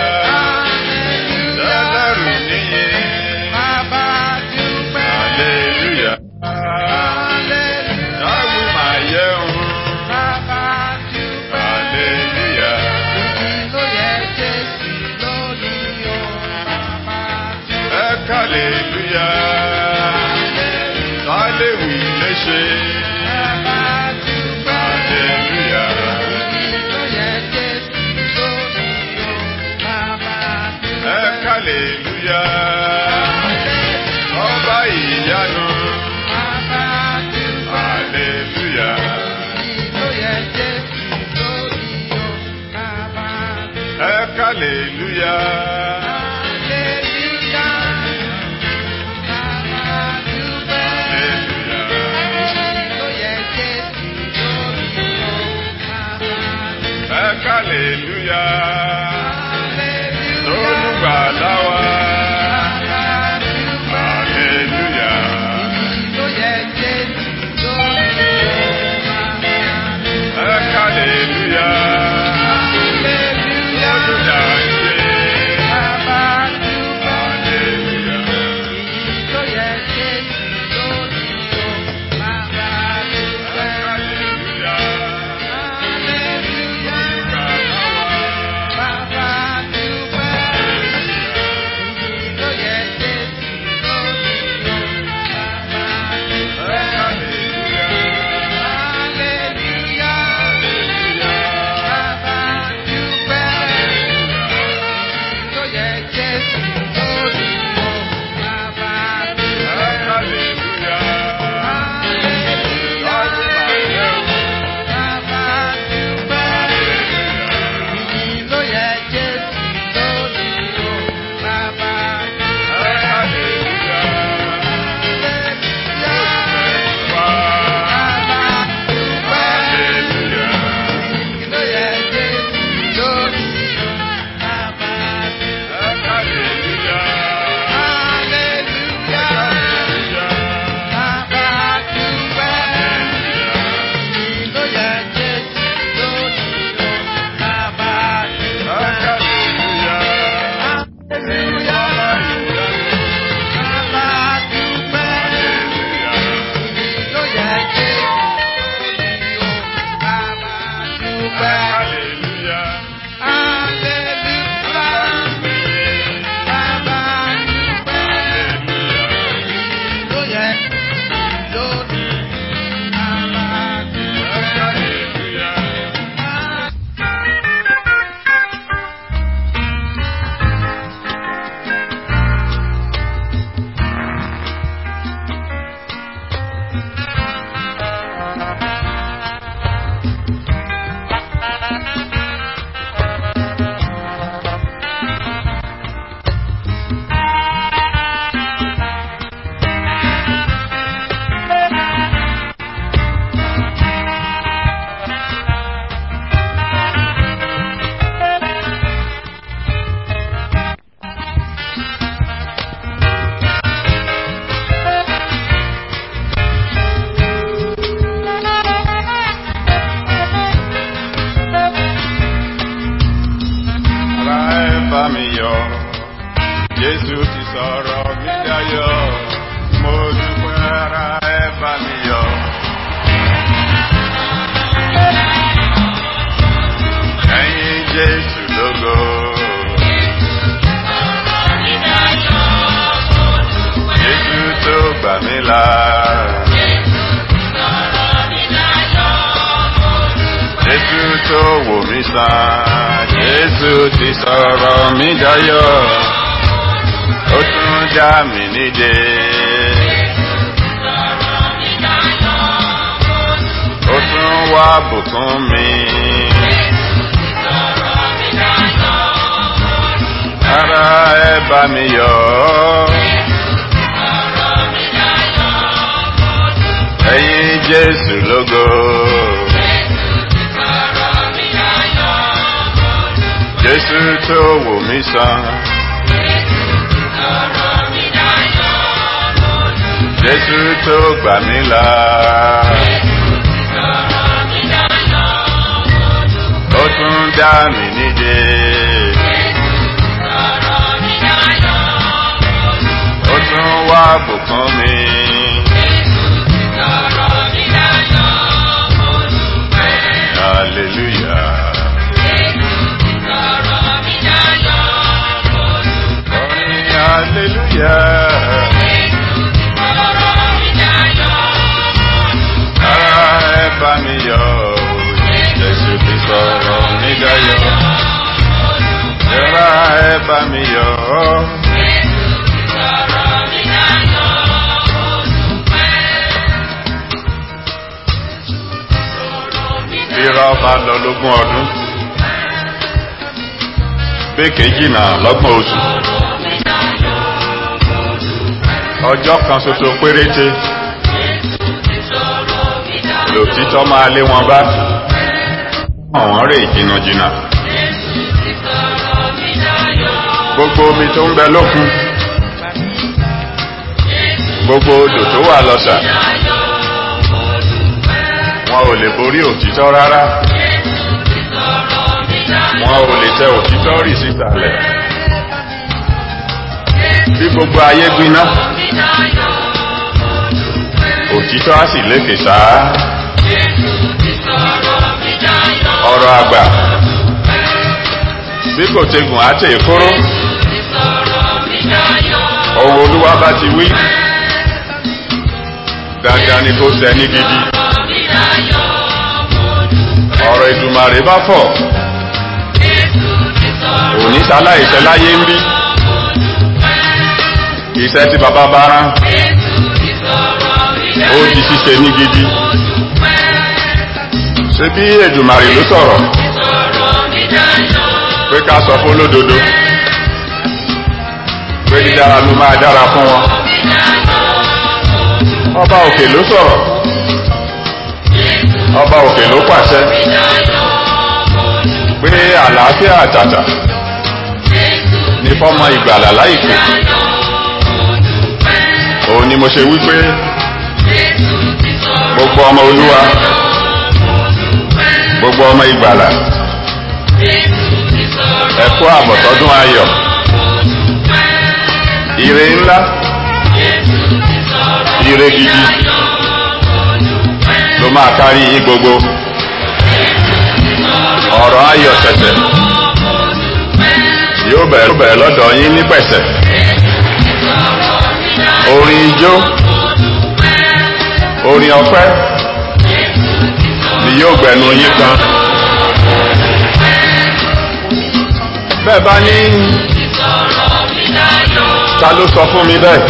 lẹ́lẹ́rù níyì hallelúyà táwí màá yẹ o hallelúyà ẹ kálílúyà táléwì léṣe hallelúyà ẹ kálílúyà ọba ìyanu hallelúyà ẹ kálílúyà hallelúyà sọ̀rọ̀ mi dayọ̀ mo dúpẹ́ ara ẹ bá mi yọ̀. ẹ̀yin jésù lógo. jésù tó gbà mí là. jésù tó wò mí sàn. jésù ti sọ̀rọ̀ mi dayọ̀ ó tún dá mi nídè. ó tún wá bùkún mi. ara ẹ bá mi yọ̀. ẹ̀yin jésù lógo. jésù tó wò mí sàn. jésù tó gbà mí là. ó tún dá mi nídè. ó tún wá bùkún mi. hallelujah. Orin hallelujah. Ara ẹ bá mi yọ̀, Jésù ti sọ̀rọ̀ mi dayọ̀. Ara ẹ bá mi yọ̀. Bíra ọba lọ lógún ọdún. Béèkè jìnnà lọ́gbọ̀n oṣù. Ọjọ́ kan ṣoṣo péréte. Lòtítọ́ máa lé wọn bá. Àwọn rè jìnnàjìnnà. Gbogbo omi tó ń bẹ lókun. Gbogbo odò tó wà lọ́sà. Wọn ò lè borí òtítọ́ rárá. Wọn ò lè tẹ òtítọ́ rì sísàlẹ̀. Bí gbogbo ayé gbiná. Òtítọ́ á sì lékè sáá. Ọ̀rọ̀ àgbà. Bí kò tegùn á tè kóró. Ohun olúwa bá ti wí. Dandan ni kó ṣẹ ní gidi. Ọ̀rọ̀ ìdùmarè bá fọ̀. Òní sáláìṣẹ́ láyé ń bí. Iṣẹ́ tí bàbá bá rán. Ó di ṣíṣe ní gidi. Ṣé bí Èdùmarè ló sọ̀rọ̀? Pé ká sọ fún olódodo. Pé dídára ló máa dára fún wọn. Ọba òkè ló sọ̀rọ̀. Ọba òkè ló pàṣẹ. Pé àlàáfíà àtàtà ní fọ́mọ ìgbàlà láìpẹ́. Òun ni mo ṣe wí pé gbogbo ọmọ olúwa gbogbo ọmọ ìgbàlà ẹ̀kú àbọ̀tọ́dún ayọ̀ ire ńlá ire gidi ló máa kárí yín gbogbo ọ̀rọ̀ ayọ̀ tẹ̀tẹ̀ yóò bẹ̀rẹ̀ bẹ̀rẹ̀ lọ́dọ̀ yín ní pẹ̀sẹ̀ orin ijó orin ọpẹ́ ni yóò gbẹnu yín kan bẹ́ẹ̀ bá ní ta ló sọ fún mi bẹ́ẹ̀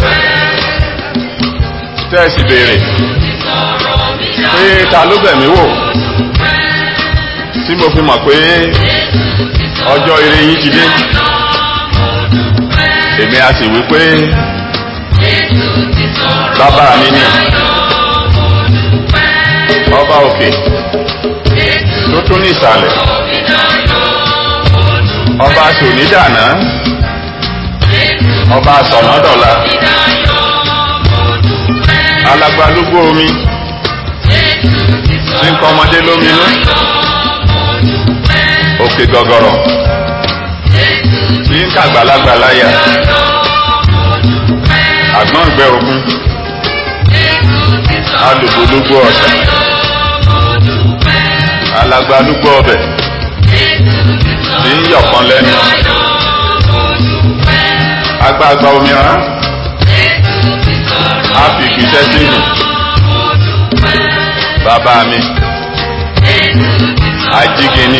tẹ́ẹ̀sì béèrè pé ta ló bẹ̀ mí wò tí mo fi mọ̀ pé ọjọ́ ire yín ti dé èmi a sì wí pé bàbá mi ni ọba òkè tó tún ní ìsàlẹ̀ ọba sònídàná ọba sọ̀nàdọ̀la alagbalúgbó omi tí ń kọ́ ọmọdé lóminú òkè gọ̀gọ̀rọ̀ tí ń kàgbàlagbà láyà àgbọ̀ngbẹ òkun alùpùpù ọ̀sẹ̀ alagbalúgbọ ọbẹ̀ tí ń yọ̀kan lẹ́nu agbágbá omíràn áfíìkì sẹ́sìnì bàbá mi ajígini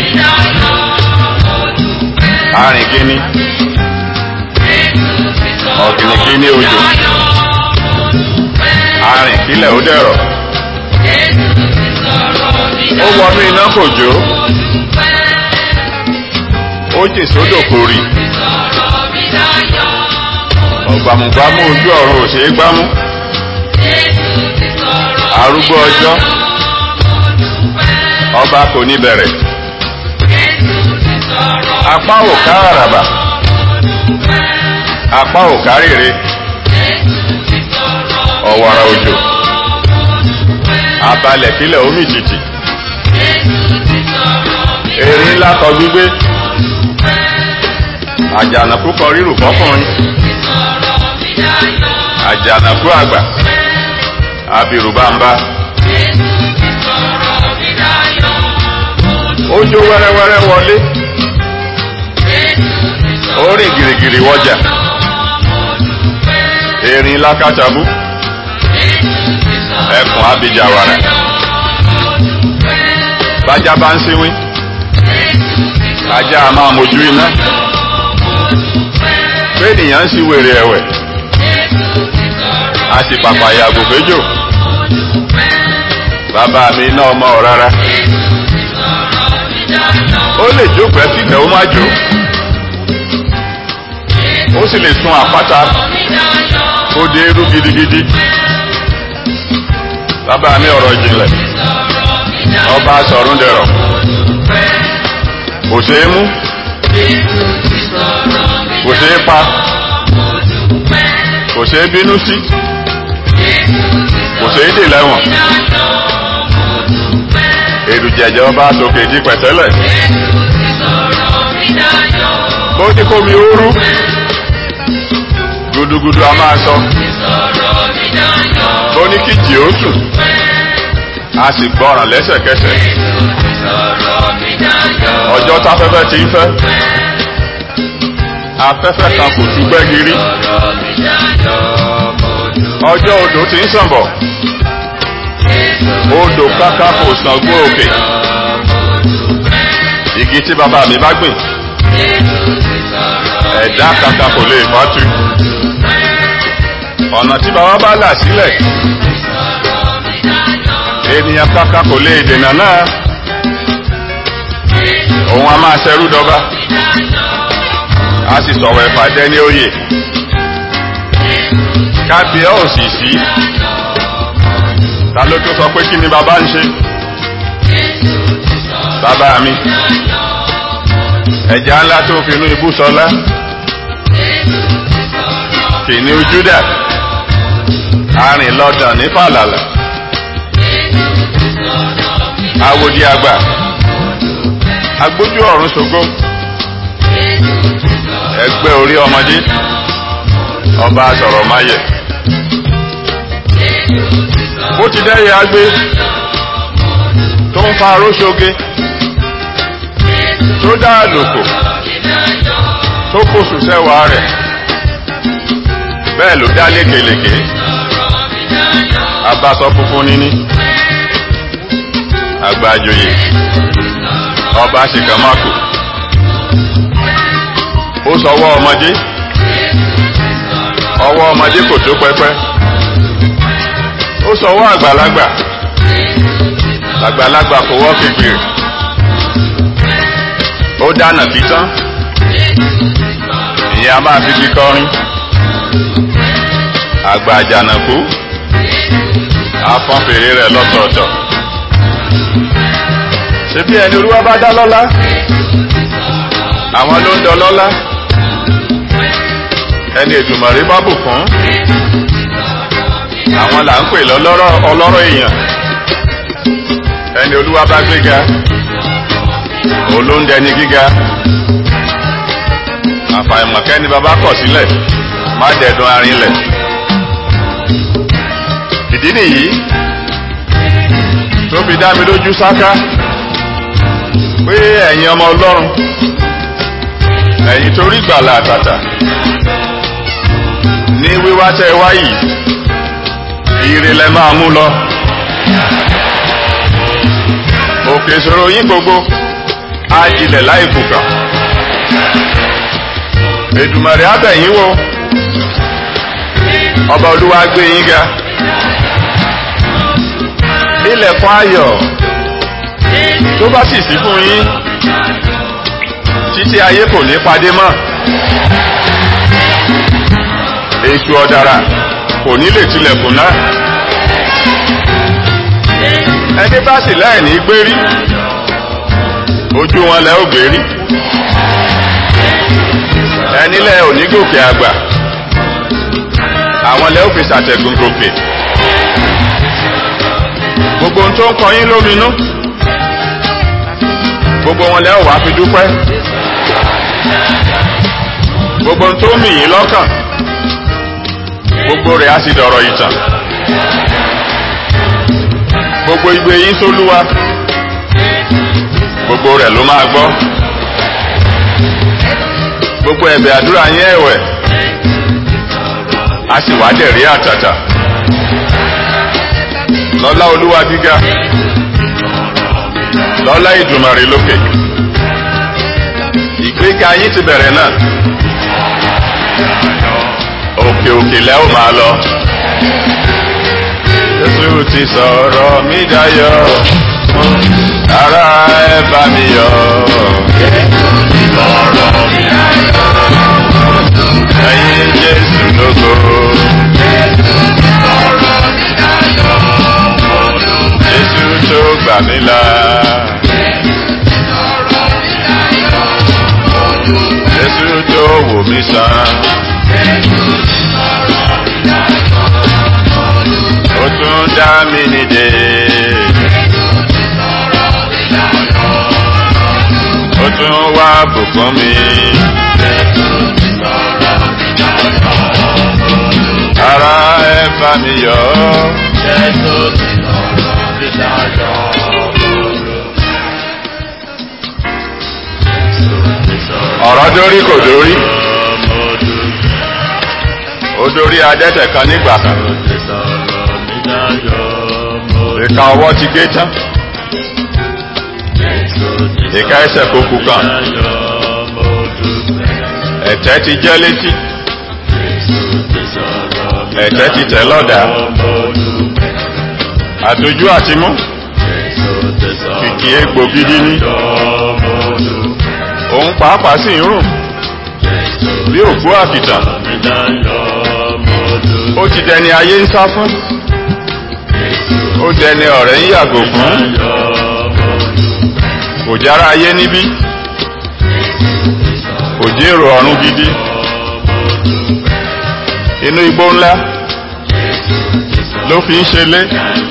arìngini ọ̀gìnìgini òjò arìnkílẹ̀ ó dẹ̀rọ̀ ó wọnú iná kò jó ó jì sódò kò rì ọ̀gbàmùgbàmù ojú ọ̀run ò ṣeé gbámú arúgbó ọjọ́ ọba kò ní bẹ̀rẹ̀ apá ò ká àràbà apá ò ká rèrè ọ̀wàrà òjò abalẹ̀ kílẹ̀ omi jìjì èrè ńlá kọ gbígbé àjànàkú kọ rírù fọkùnrin àjànàkú àgbà abirùbámbá ó jó wẹ́rẹ́wẹ́rẹ́ wọlé ó rìn gìrìgìrì wọjà erin lákàtàbú ẹkùn abijawara bájá bá ń síwín ajá a máa mojú iná péènìyàn ń sí wèrè ẹ̀wẹ̀ a sì pàpà yàgò péjò bàbá mi náà mọ ọ rárá ó lè jókòó ẹ kíkẹ́ ó má jó ó sì lè sun àpáta ó dé irú gidigidi bàbá mi ọ̀rọ̀ ìjìnlẹ̀ ọba sọ̀rún dẹ̀rọ̀ kò ṣeé mú kò ṣeé pa kò ṣeé bínú sí kò ṣeé dè lẹ́wọ̀n èrùjẹ̀jẹ̀ ọba sókè di pẹ̀tẹ́lẹ̀ bó ní kómi ooru gudugudu a máa sọ bó ní kíjì ó sùn a sì gbọ́ràn lẹ́sẹ̀kẹsẹ̀ ọjọ́ táfẹ́fẹ́ ti ń fẹ́ afẹ́fẹ́ kan kò tú gbẹ́giri ọjọ́ odò ti ń sàn bọ̀ odò káká kò sàn gbó òkè igi tí bàbá mi bá gbìn ẹ̀dá kankan kò lè fatu ọ̀nà tí bàbá bá là sílẹ̀ ènìyàn kankan kò lè dènà náà òun a máa ṣẹrú dọba a sì sọ̀rọ̀ ìpàdé ní oyè kábíyà ò sì sí ta ló tó sọ pé kí ni bàbá ń ṣe bàbá mi ẹ̀já ńlá tó finú ibú sọlá kìnìún Júdà arìn lọ́dàn ní fàlàlà awòdì àgbà agbójú ọ̀run ṣògo ẹgbẹ́ orí ọmọdé ọba sọ̀rọ̀ máyẹ̀ bó ti dẹ́yẹ agbé tó ń fa aróṣoge tó dá àlòkò tó kóṣù sẹ́wàá rẹ̀ bẹ́ẹ̀ ló dá lékelèké abasọ funfun níní àgbàjòyè ọba ṣìkàmákò ó sọwọ́ ọmọdé ọwọ́ ọmọdé kò tó pẹ́pẹ́ ó sọwọ́ àgbàlagbà àgbàlagbà kò wọ́ kékeré ó dáná títán ìyẹn a máa fi fi kọrin àgbà àjànàkú afọ́n fèrè rẹ̀ lọ́tọ̀ọ̀tọ̀ ṣebí ẹni olúwa bá dá lọ́lá àwọn ló ń dọ lọ́lá ẹni èdùmàrè bá bùkún àwọn là ń pè lọ́lọ́rọ̀ ọlọ́rọ̀ èèyàn ẹni olúwa bá gbéga olóńdẹni gíga àfàìmọ̀kẹ́ni bàbá kọ̀ sílẹ̀ má dẹ̀dùn arinlẹ̀ ìdí nìyí tó fi dá mi lójú sáká pé ẹ̀yin ọmọ ọlọ́run ẹ̀yin torí gbàlà àtàtà ní wíwá tẹ́ ẹ wá yìí ire lẹ máa mú lọ òkè ìṣòro yín gbogbo á jilẹ̀ láì kùkà Èdùmàrè á bẹ̀ yín wò ọba olúwa gbé yín ga ilẹ̀kùn ayọ̀ tó bá sì sí fún yín títí ayé kò ní padé mọ́ èṣù ọ̀dàrà kò ní lè tilẹ̀kùn náà ẹni bá sì láì ní gbérí ojú wọn lẹ ó gbérí ẹni lẹ ò ní gòkè àgbà àwọn lẹ ó fi ṣàtẹ̀gùn gòkè gbogbo ohun tó ń kọ yín lóminú gbogbo wọn lẹ ó wá fi dúpẹ́ gbogbo ohun tó ń mì yín lọ́kàn gbogbo rẹ̀ á sì dọ̀rọ̀ ìtàn gbogbo igbe yín sólúwa gbogbo rẹ̀ ló máa gbọ́ gbogbo ẹ̀bẹ̀ àdúrà yín ẹ̀wẹ̀ a sì wá dẹ̀rí àtàtà lọ́lá olúwa gíga lọ́lá ìdùmarè lókè ìgbéga yín ti bẹ̀rẹ̀ náà òkè òkè lẹ́ ò máa lọ. Jésù ti sọ̀rọ̀ mí dayọ̀, ara ẹ bá mi yọ̀. Ẹyin Jésù lógo. Jésù tó gbà mí là. Jésù tó wò mí sàn. ó tún dá mi nídè. ó tún wá bùkún mi. ara ẹ bá mi yọ̀. ọ̀rọ̀ dórí kò dórí. ó dórí adẹ́tẹ̀ kan nígbà kan. ìka ọwọ́ ti gé tán. ìka ẹsẹ̀ kò kú kan. ẹ̀tẹ́ ti jẹ́ létí. ẹ̀tẹ́ ti tẹ̀ lọ́dà. àtọjú àti mú. kìkì egbò gidi ní. òun pàápàá sì ń rùn. bí òkú àkìtàn. ó ti dẹni ayé ń sá fún. ó dẹni ọ̀rẹ́ ń yàgò fún. kò jára ayé níbí. kò jèrò ọ̀run gidi. inú igbó ńlá ló fi ń ṣe lé.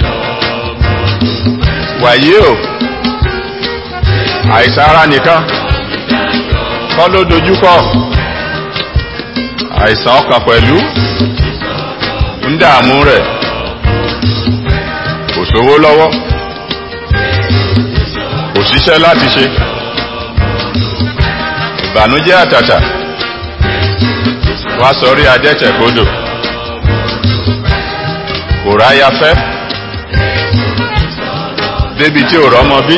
wàyí o àìsàn ara nìkan kọ́ ló dojúkọ àìsàn ọkàn pẹ̀lú ń dààmú rẹ̀ kò sówó lọ́wọ́ kò síṣẹ́ láti ṣe ìbànújẹ́ àtàtà wá sọrí adẹ́tẹ̀ kodò kò ráyà fẹ́ débi tí ò rọ́mọ bí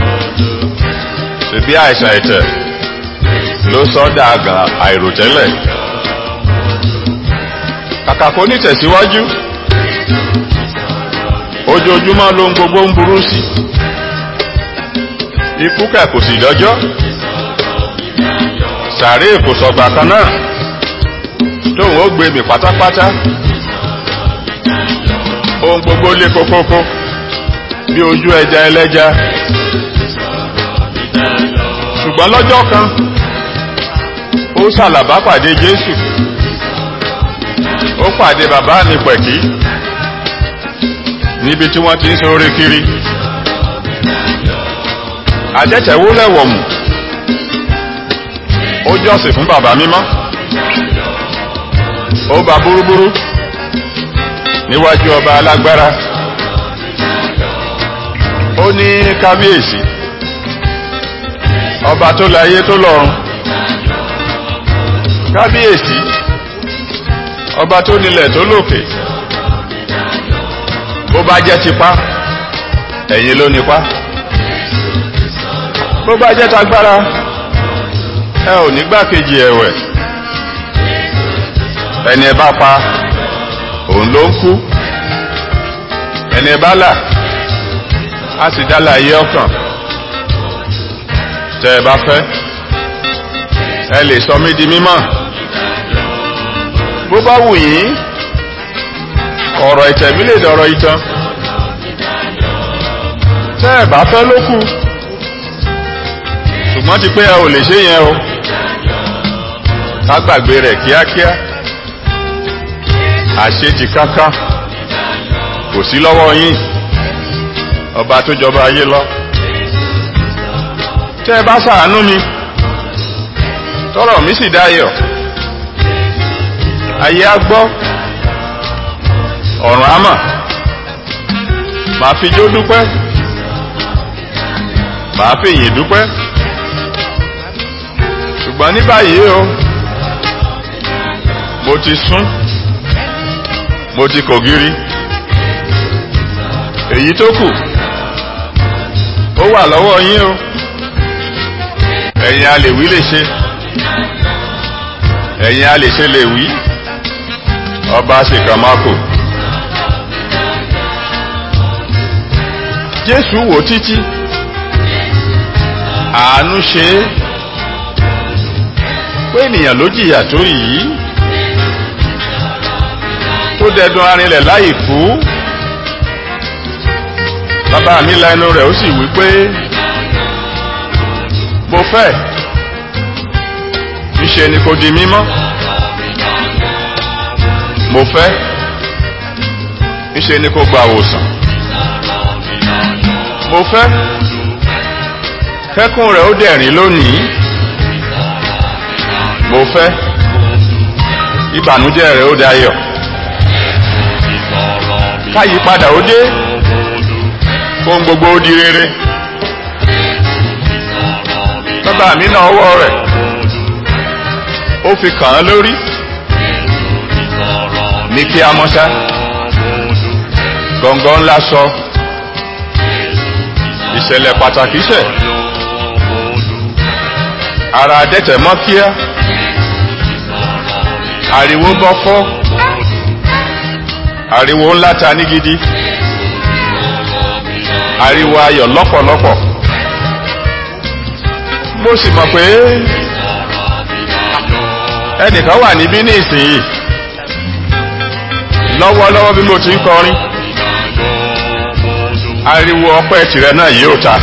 ṣèbí àìsàn ẹ̀tẹ̀ ló sọ dàgàn àìròtẹ́lẹ̀ kàkà kó ní tẹ̀síwájú ojoojúmọ́ ló ń gbogbo ń burú sí ikú kẹ̀ kò sì dọ́jọ́ sàárè kò sọ̀gbà kan náà tóun ó gbé mi pátápátá ohun gbogbo lé kókókó bí ojú ẹja ẹlẹ́ja ṣùgbọ́n lọ́jọ́ kan ó ṣàlàbá pàdé Jésù ó pàdé bàbá mi pẹ̀kí níbi tí wọ́n ti ń sọ̀rọ̀ kiri àjẹtẹ̀wó lẹ́wọ̀mù ó jọ́sìn fún bàbá mímọ́ ó ba búrúbúrú níwájú ọba alágbára ó ní kábíyèsí ọba tó láyé tó lọ́run kábíyèsí ọba tó nílẹ̀ tó lókè bó bá jẹ́ tipá ẹ̀yin ló nípa bó bá jẹ́ tagbára ẹ ò ní gbákejì ẹ̀wẹ̀ ẹni ẹ bá pa òun ló ń kú ẹni ẹ bá là á sì dá láàyè ọkàn tẹ ẹ bá fẹ́ ẹ lè sọ mí di mímọ́ bó bá wù yín ọ̀rọ̀ ìtẹ̀mí lè dọ̀rọ̀ ìtàn tẹ́ ẹ bá fẹ́ ló kù ṣùgbọ́n ti pé ẹ ò lè ṣe yẹn o ká gbàgbé rẹ̀ kíákíá àṣetì kankan kò sí lọ́wọ́ yín ọba tó jọba ayé lọ tẹ́ ẹ bá ṣàánú mi tọrọ mi sì dayọ̀ ayé á gbọ́ ọ̀run á mọ̀ màá fi jó dúpẹ́ màá fi yìn dúpẹ́ ṣùgbọ́n ní báyìí o mo ti sún mo ti kògiri èyí tó kù ó wà lọ́wọ́ yín o ẹ̀yin a lè wí lè ṣe ẹ̀yin a lè ṣe lè wí ọba ṣèkàn máa kò. Jésù wò títí àánú ṣe é pé ènìyàn ló jìyà tó yìí tó dẹdun arinlẹ̀ láì kú bàbá mi la ẹnu rẹ̀ ó sì wí pé mo fẹ́ níṣe ni kò di mímọ́ mo fẹ́ níṣe ni kò gba àwòsàn mo fẹ́ kẹ́kùn rẹ̀ ó dẹ̀rín lónìí mo fẹ́ ìbànújẹ́ rẹ̀ ó dayọ̀ káyípadà ó dé fún gbogbo ó di rere bàbá mi náà ọwọ́ rẹ̀ ó fi kàn án lórí ní kí a mọ́ṣá gọ̀ǹgọ̀ ńlá sọ ìṣẹ̀lẹ̀ pàtàkì ṣẹ̀ ara adẹ́tẹ̀ mọ́ kíá ariwo bọ́ fọ́ ariwo ńlá ta ní gidi ariwo ayọ̀ lọ́pọ̀lọpọ̀ mo sì mọ̀ pé ẹnìkan wà níbí ní ìsinyìí lọ́wọ́lọ́wọ́ bí mo ti ń kọrin ariwo ọpẹ́ tirẹ̀ náà yóò ta.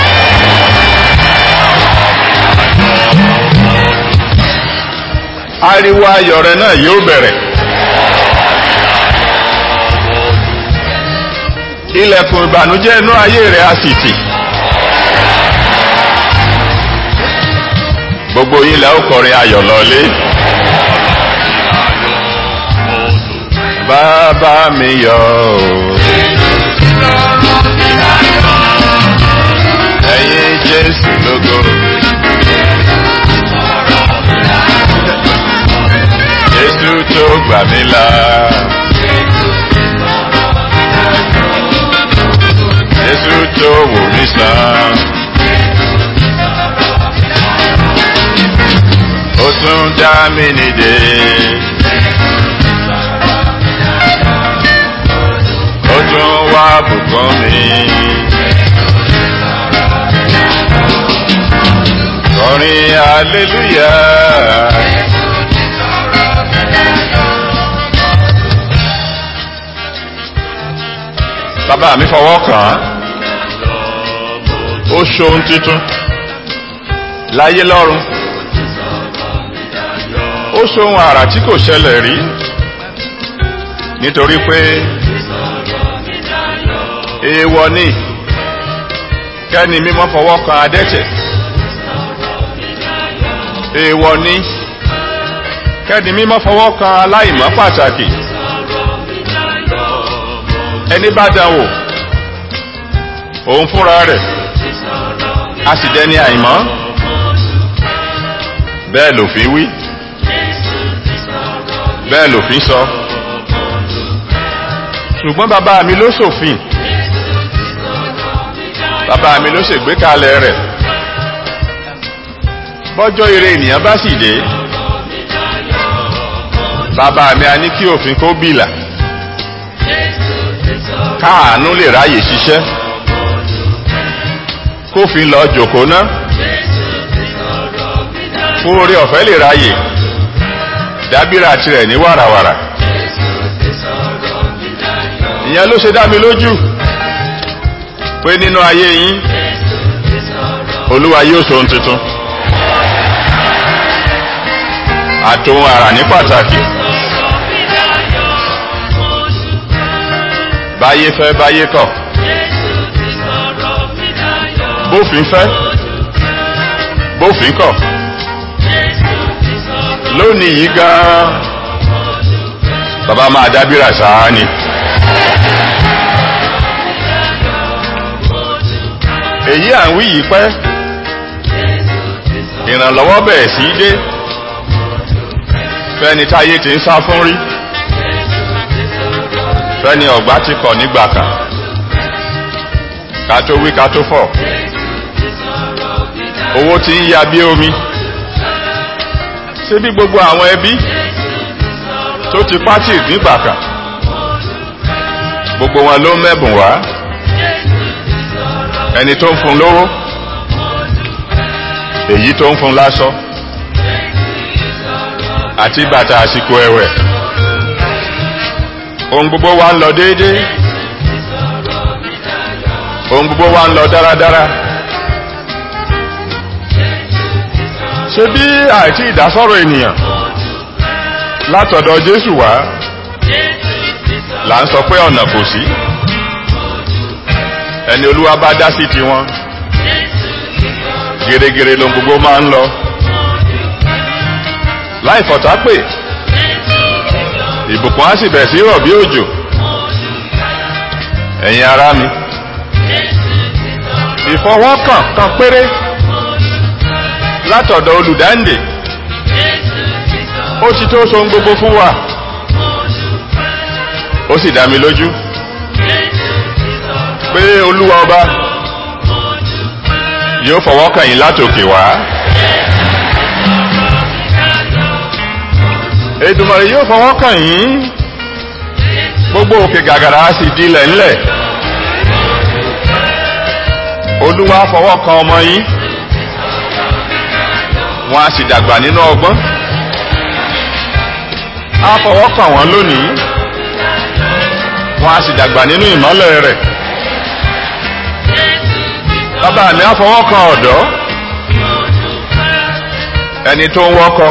ariwo ayọ̀ rẹ náà yóò bẹ̀rẹ̀. ilẹ̀kùn ìbànújẹ́ inú ayé rẹ̀ á sì tì. gbogbo yín lẹ́ ó kọrin ayọ̀ lọ́lé. bàbá mi yọ̀ ọ́. ẹ̀yin jésù lógo. jésù tó gbà mí là. jésù tó wò mí sàn. ó tún dá mi nìde. ó tún wá bùkún mi. kọrin hallelujah. bàbá mi fọwọ́ kàn án ó ṣohun titun láyé lọ́run ó ṣohun àrà tí kò ṣẹlẹ̀ rí nítorí pé èèwọ̀ ni kẹ́ni mímọ́ fọwọ́ kan adẹ́tẹ̀ èèwọ̀ ni kẹ́ni mímọ́ fọwọ́ kan aláìmọ́ pàtàkì ẹni bá dán wò òun fúnra rẹ̀ a sì dẹni àìmọ́ bẹ́ẹ̀ lòfin wí bẹ́ẹ̀ lòfin sọ ṣùgbọ́n bàbá mi ló ṣòfin bàbá mi ló ṣègbékalẹ̀ rẹ̀ bọ́jọ́ ire ènìyàn bá sì dé bàbá mi a ní kí òfin kó bìlà káàánú lè ráyè ṣiṣẹ́ kófin lọ jòkó ná fún orí ọ̀fẹ́ lè ráyè dábìrà tirẹ̀ ní wàràwàrà ìyẹn ló ṣe dá mi lójú pé nínú ayé yín olúwa yóò ṣohun tuntun àtòhun àrà ní pàtàkì báyé fẹ́ báyé kọ̀ bófin fẹ́ bófin kọ̀ lónìí yìí gan-an bàbá máa dábìrà sáá ni. èyí à ń wí yìí pẹ́ ìrànlọ́wọ́ bẹ̀rẹ̀ sí í dé fẹ́ni táyé ti ń sá fún rí fẹ́ni ọ̀gbá ti kọ̀ nígbà kan ká tó wí ká tó fọ̀ owó ti ń ya bí omi ṣé bí gbogbo àwọn ẹbí tó ti pátì nígbà kan gbogbo wọn ló mẹ́bùn wá ẹni tó ń fún lówó èyí tó ń fún láṣọ àti bàtà àsìkò ẹ̀wẹ̀ ohun gbogbo wa ń lọ déédéé ohun gbogbo wa ń lọ dáradára ṣé bí àìtí ìdásọ̀rọ̀ ènìyàn látọ̀dọ̀ Jésù wá là ń sọ pé ọ̀nà kò sí ẹni olúwa bá dá sí tiwọn gèrègèrè ló ń gbogbo máa ń lọ láì fọ̀tá pè ìbùkún á sì bẹ̀ sí rọ̀ bí òjò ẹ̀yin ará mi ìfọwọ́kàn kan péré látọ̀dọ̀ olùdáǹdè ó ti tó so gbogbo fún wa ó sì dá mi lójú pé olúwa ọba yóò fọwọ́ kàn yín látòkè wá. Èdùmàrè yóò fọwọ́ kàn yín gbogbo òkè gàgàrà á sì dilẹ̀ ńlẹ̀. Olúwa fọwọ́ kan ọmọ yín wọ́n á sì dàgbà nínú ọgbọ́n. Á fọwọ́ kàn wọ́n lónìí wọ́n á sì dàgbà nínú ìmọ́lẹ̀ rẹ̀ bàbá mi á fọwọ́ kan ọ̀dọ́ ẹni tó ń wọ́kọ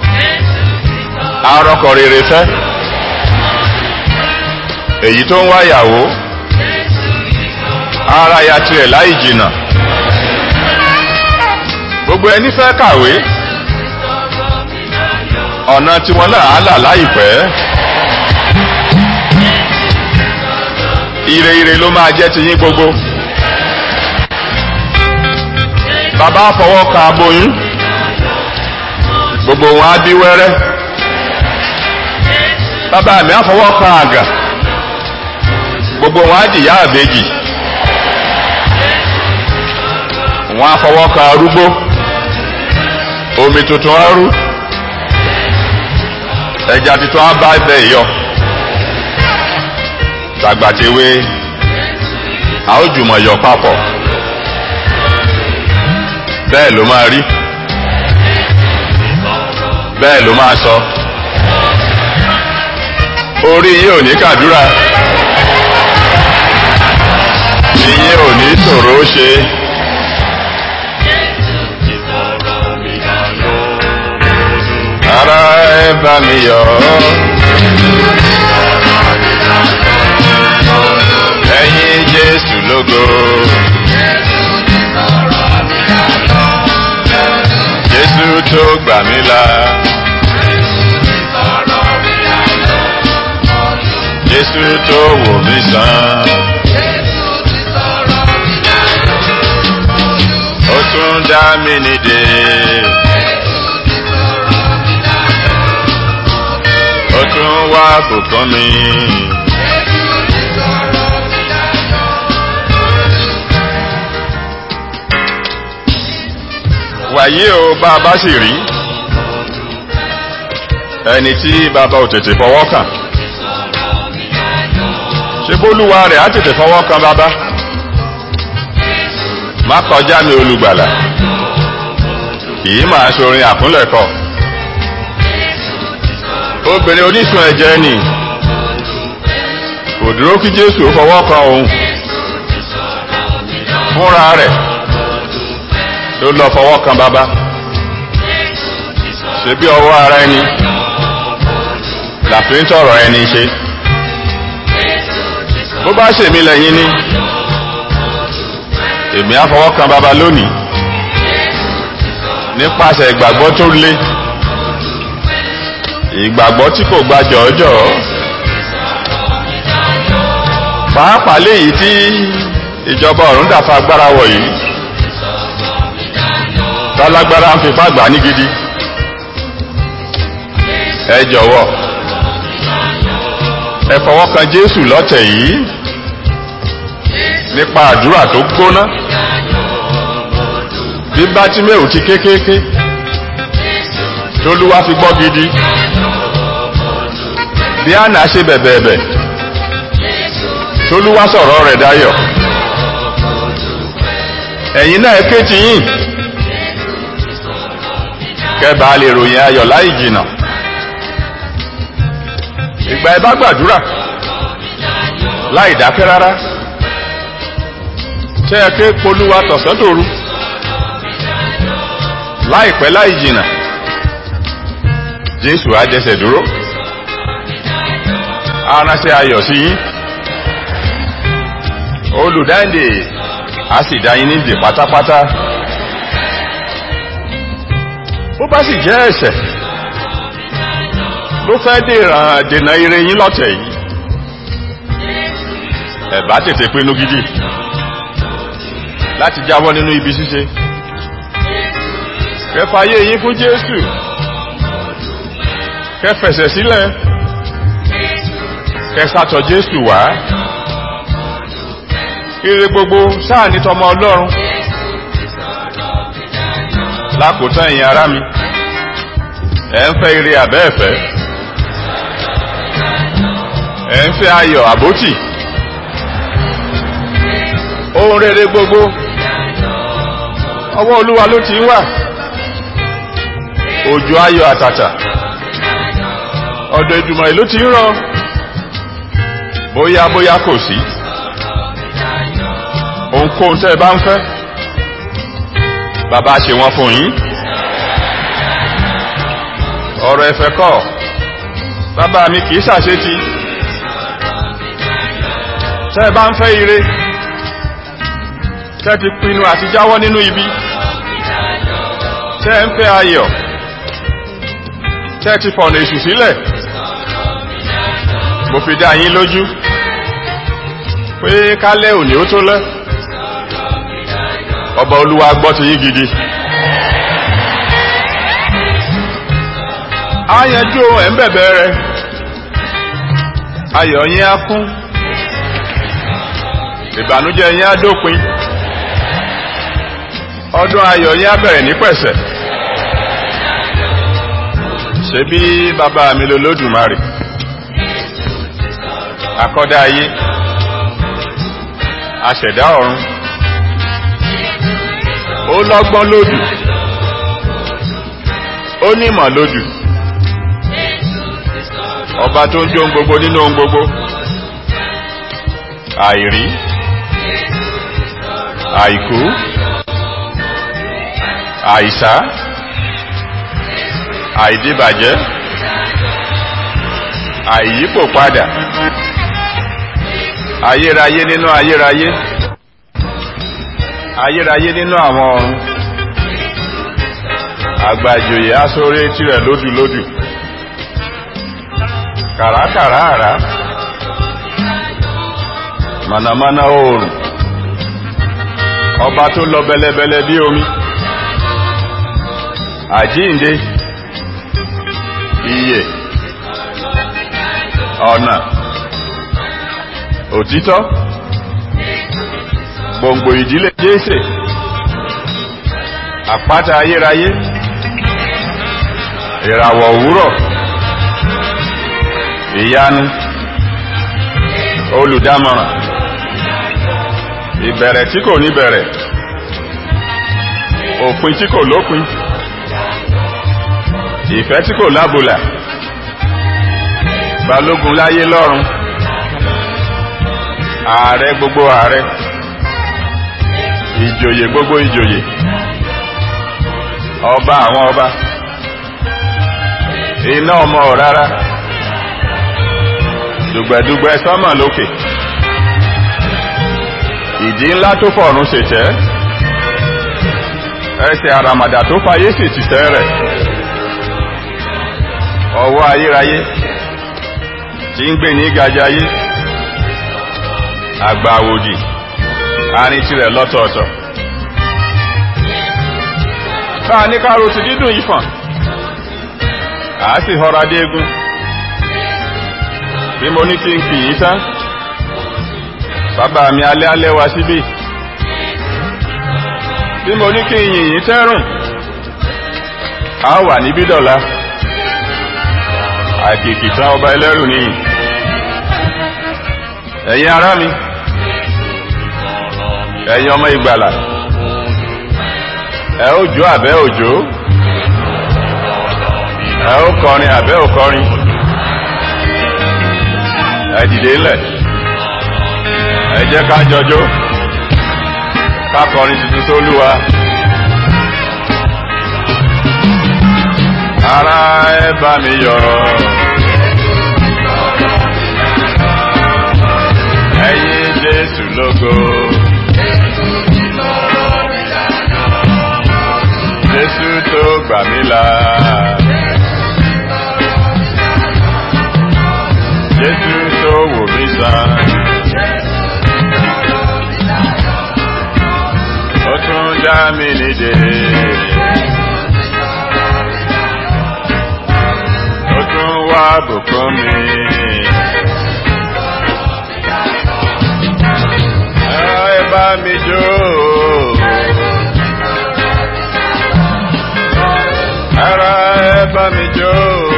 arọ́kọ rere fẹ́ èyí tó ń wáyàwó ara ya tirẹ̀ láì jìnnà gbogbo ẹni fẹ́ kàwé ọ̀nà tiwọn náà á là láìpẹ́ ire ire ló máa jẹ́ tiyín gbogbo bàbá fọwọ́ ka aboyún gbogbo wọn á bí wẹ́rẹ́ bàbá mi á fọwọ́ ka àgà gbogbo wọn á dìyà àbèjì wọn á fọwọ́ ka arúgbó omi tuntun á rú ẹja tuntun á bá ibẹ̀ yọ tàgbàtewé a ó jùmọ̀ yọ papọ̀ bẹ́ẹ̀ ló máa rí bẹ́ẹ̀ ló máa sọ orí yín ò ní kàdúrà yín ò ní ṣòro ṣe. ara ẹ bá mi yọ̀ ẹ̀yin Jésù lógo. Jésù tó gbà mí là. Jésù tó wò mí sàn. Ó tún dá mi nídè. Ó tún wá bùkún mi. Wàyí o bá a bá sì rí ẹni tí bàbá ò tètè fọwọ́ kàn. Ṣé bólúwa rẹ̀ á tètè fọwọ́ kan bàbá? Má kọjá mi olùgbàlà. Kìí máa ṣorin àkúnlẹ̀kọ. Obìnrin onísun ẹ̀jẹ̀ nì. Kò dúró kí Jésù ó fọwọ́ kan òun. Fúnra rẹ̀ ló lọ fọwọ́ kan bàbá. Ṣebí ọwọ́ ara ẹni làfi ń tọ̀rọ̀ ẹni ṣe. Bó bá ṣèmi lẹ́yìn ni èmi á fọwọ́ kan bàbá lónìí nípasẹ̀ ìgbàgbọ́ tó lé ìgbàgbọ́ tí kò gba jọ̀ọ́jọ̀ọ́ pàápàá léyìí tí ìjọba ọ̀run dàfa agbára wọ̀ yìí tálágbára ń fipá gbà ní gidi ẹ jọ̀wọ́ ẹ fọwọ́ kan Jésù lọ́tẹ̀ yìí nípa àdúrà tó gbóná bí bátímẹ́ù ti kékéké tólúwá fi gbọ́ gidi bí àná ṣe bẹ̀bẹ̀ẹ̀bẹ̀ tólúwá sọ̀rọ̀ rẹ̀ dayọ̀ ẹ̀yin náà ké ti yìn kẹbàá lè ròyìn ayọ̀ láì jìnà ìgbà ẹ bá gbàdúrà láì dákẹ́ rárá tẹ́ ẹ ké polúwa tọ̀sán tòru láìpẹ́ láì jìnà jésù á jẹsẹ̀ dúró aránṣẹ́ ayọ̀ sí yín olùdáǹdè á sì dá yín nídè pátápátá bó bá sì jẹ́ ẹ̀ṣẹ̀ ló fẹ́ dènà ire yín lọ́tẹ̀ yìí ẹ bá tètè pinnu gidi láti jáwọ́ nínú ibi ṣíṣe kẹfàyé yín fún Jésù kẹfẹsẹ̀ sílẹ̀ kẹsàtọ̀ Jésù wá ire gbogbo sáà ní tọmọ Ọlọ́run lákòótán ẹ̀yin ará mi ẹ̀ ń fẹ́ ire àbẹ́ẹ̀fẹ́ ẹ̀ ń fẹ́ ayọ̀ àbótì ohun rere gbogbo ọwọ́ Olúwa ló ti ń wà òjò ayọ̀ àtàtà ọ̀dọ̀ Èdùmàrè ló ti ń rọ̀ bóyá bóyá kò sí ohunkóhun tẹ́ ẹ bá ń fẹ́ bàbá ṣe wọ́n fún yín ọ̀rọ̀ ẹ̀fẹ̀ kọ́ bàbá mi kìí ṣàṣetì tẹ́ ẹ bá ń fẹ́ ire tẹ́ ti pinnu àti jáwọ́ nínú ibi tẹ́ ń fẹ́ ayọ̀ tẹ́ ti fọ̀nà èṣù sílẹ̀ mo fi dá yín lójú pé kálẹ̀ òní ó tó lẹ́ ọba olúwa gbọ́ ti yín gidi á yanjú ẹ̀ ń bẹ̀bẹ̀ rẹ ayọ̀ yín á kún ìbànújẹ́ yín á dópin ọdún ayọ̀ yín á bẹ̀rẹ̀ ní pẹ̀sẹ̀ ṣe bí bàbá mi lolódùmarè àkọ́dá ayé aṣẹ̀dá ọ̀run ó lọ́gbọ́n lódù ó nímọ̀ lódù ọba tó ń jó ohun gbogbo nínú ohun gbogbo àìrí àìkú àìsá àìdíbàjẹ́ àìyípò padà ayérayé nínú ayérayé ayérayé nínú àwọn ọ̀run àgbàjòyè asóré tirẹ̀ lódùlódù kàràkàrà àrá mànàmáná oòrùn ọba tó lọ bẹlẹbẹlẹ bí omi àjíǹde ìyè ọ̀nà òtítọ́ gbòǹgbò ìdílé jésè àpáta ayérayé ìràwọ̀ òwúrọ̀ ìyanu olùdámọ̀ràn ìbẹ̀rẹ̀ tí kò ní bẹ̀rẹ̀ òpin tí kò lópin ìfẹ́ tí kò lábùlà balógun láyé lọ́run ààrẹ gbogbo ààrẹ ìjòyè gbogbo ìjòyè ọba àwọn ọba iná ọmọ rárá dùgbẹ̀dùgbẹ̀ sọ́mọ̀ lókè ìdí ńlá tó fọ̀run ṣètẹ́ ẹsẹ̀ àràmàdà tó fayé sì ti tẹ́ rẹ̀ ọwọ́ ayérayé tí ń gbé ní gajayé àgbà àwòdì àárín tirẹ̀ lọ́tọ̀ọ̀tọ̀ báà ní káàrò ti dídùn yìí fàn àá sì họra déégún bí mo ní kí n kì í tán bàbá mi alẹ́ alẹ́ wá síbí bí mo ní kí n yìn yín tẹ́rùn a wà níbí dọ̀la àkìkì tán ọba ẹlẹ́rù nìyí ẹ̀yin ará mi ẹ̀yin ọmọ ìgbàlà ẹ ó jó àbẹ́ òjò ẹ ó kọrin àbẹ́ òkọrin ẹ dìde ńlẹ̀ ẹ jẹ́ ká jọjó ká kọrin tuntun sólúwa ara ẹ bá mi yọ̀ ẹ̀yin Jésù lógo Jésù tó gbà mí là Jésù tó wò mí sàn. ó tún dá mi nídè. ó tún wá bùkún mi. ẹ bá mi jó. ara ẹ bá mi jó.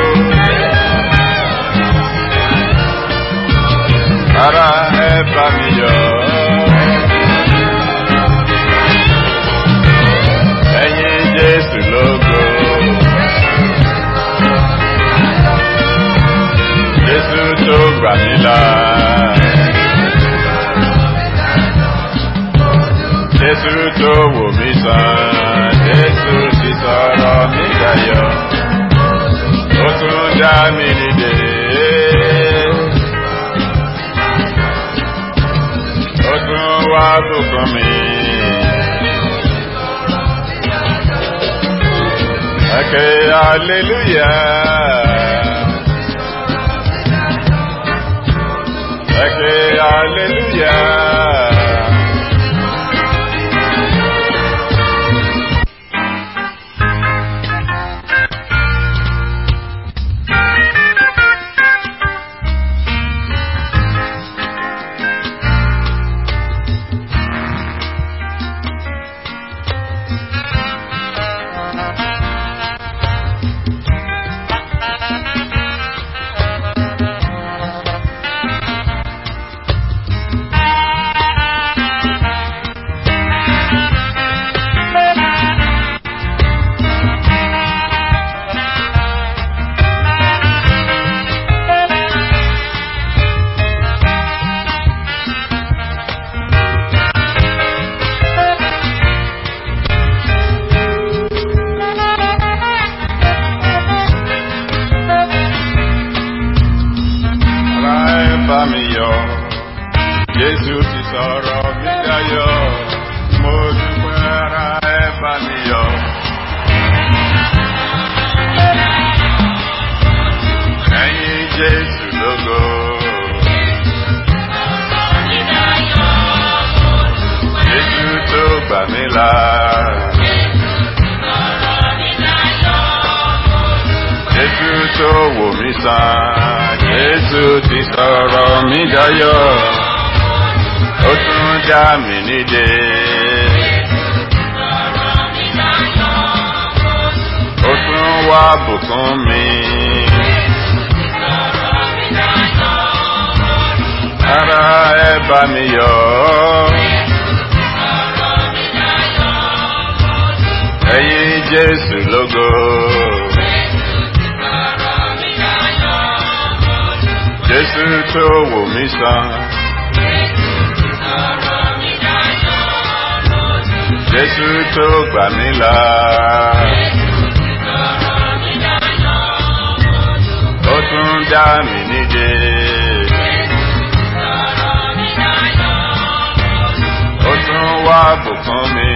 ara ẹ bá mi yọ̀. ẹ̀yin Jésù lógo. Jésù tó gbà mí là. Jésù tó wò mí sàn. Jésù ti sọ̀rọ̀ mí dayọ̀. Ó tún dá mi nídè. Ó tún wá bùkún mi. Okay, hallelujah. Okay, hallelujah. Jésù ti sọ̀rọ̀ mi dayọ̀, mo dúpẹ́ ara ẹ bá mi yọ̀. Ẹ̀yin Jésù lógo. sàn jésù ti sọ̀rọ̀ mi dayọ̀ ó tún dá mi nídè. ó tún wá bùkún mi. ara ẹ bá mi yọ̀ ẹ̀yin jésù lógo. jésù tó wò mí sàn. jésù tó gbà mí là. ó tún dá mi nídè. ó tún wá bùkún mi.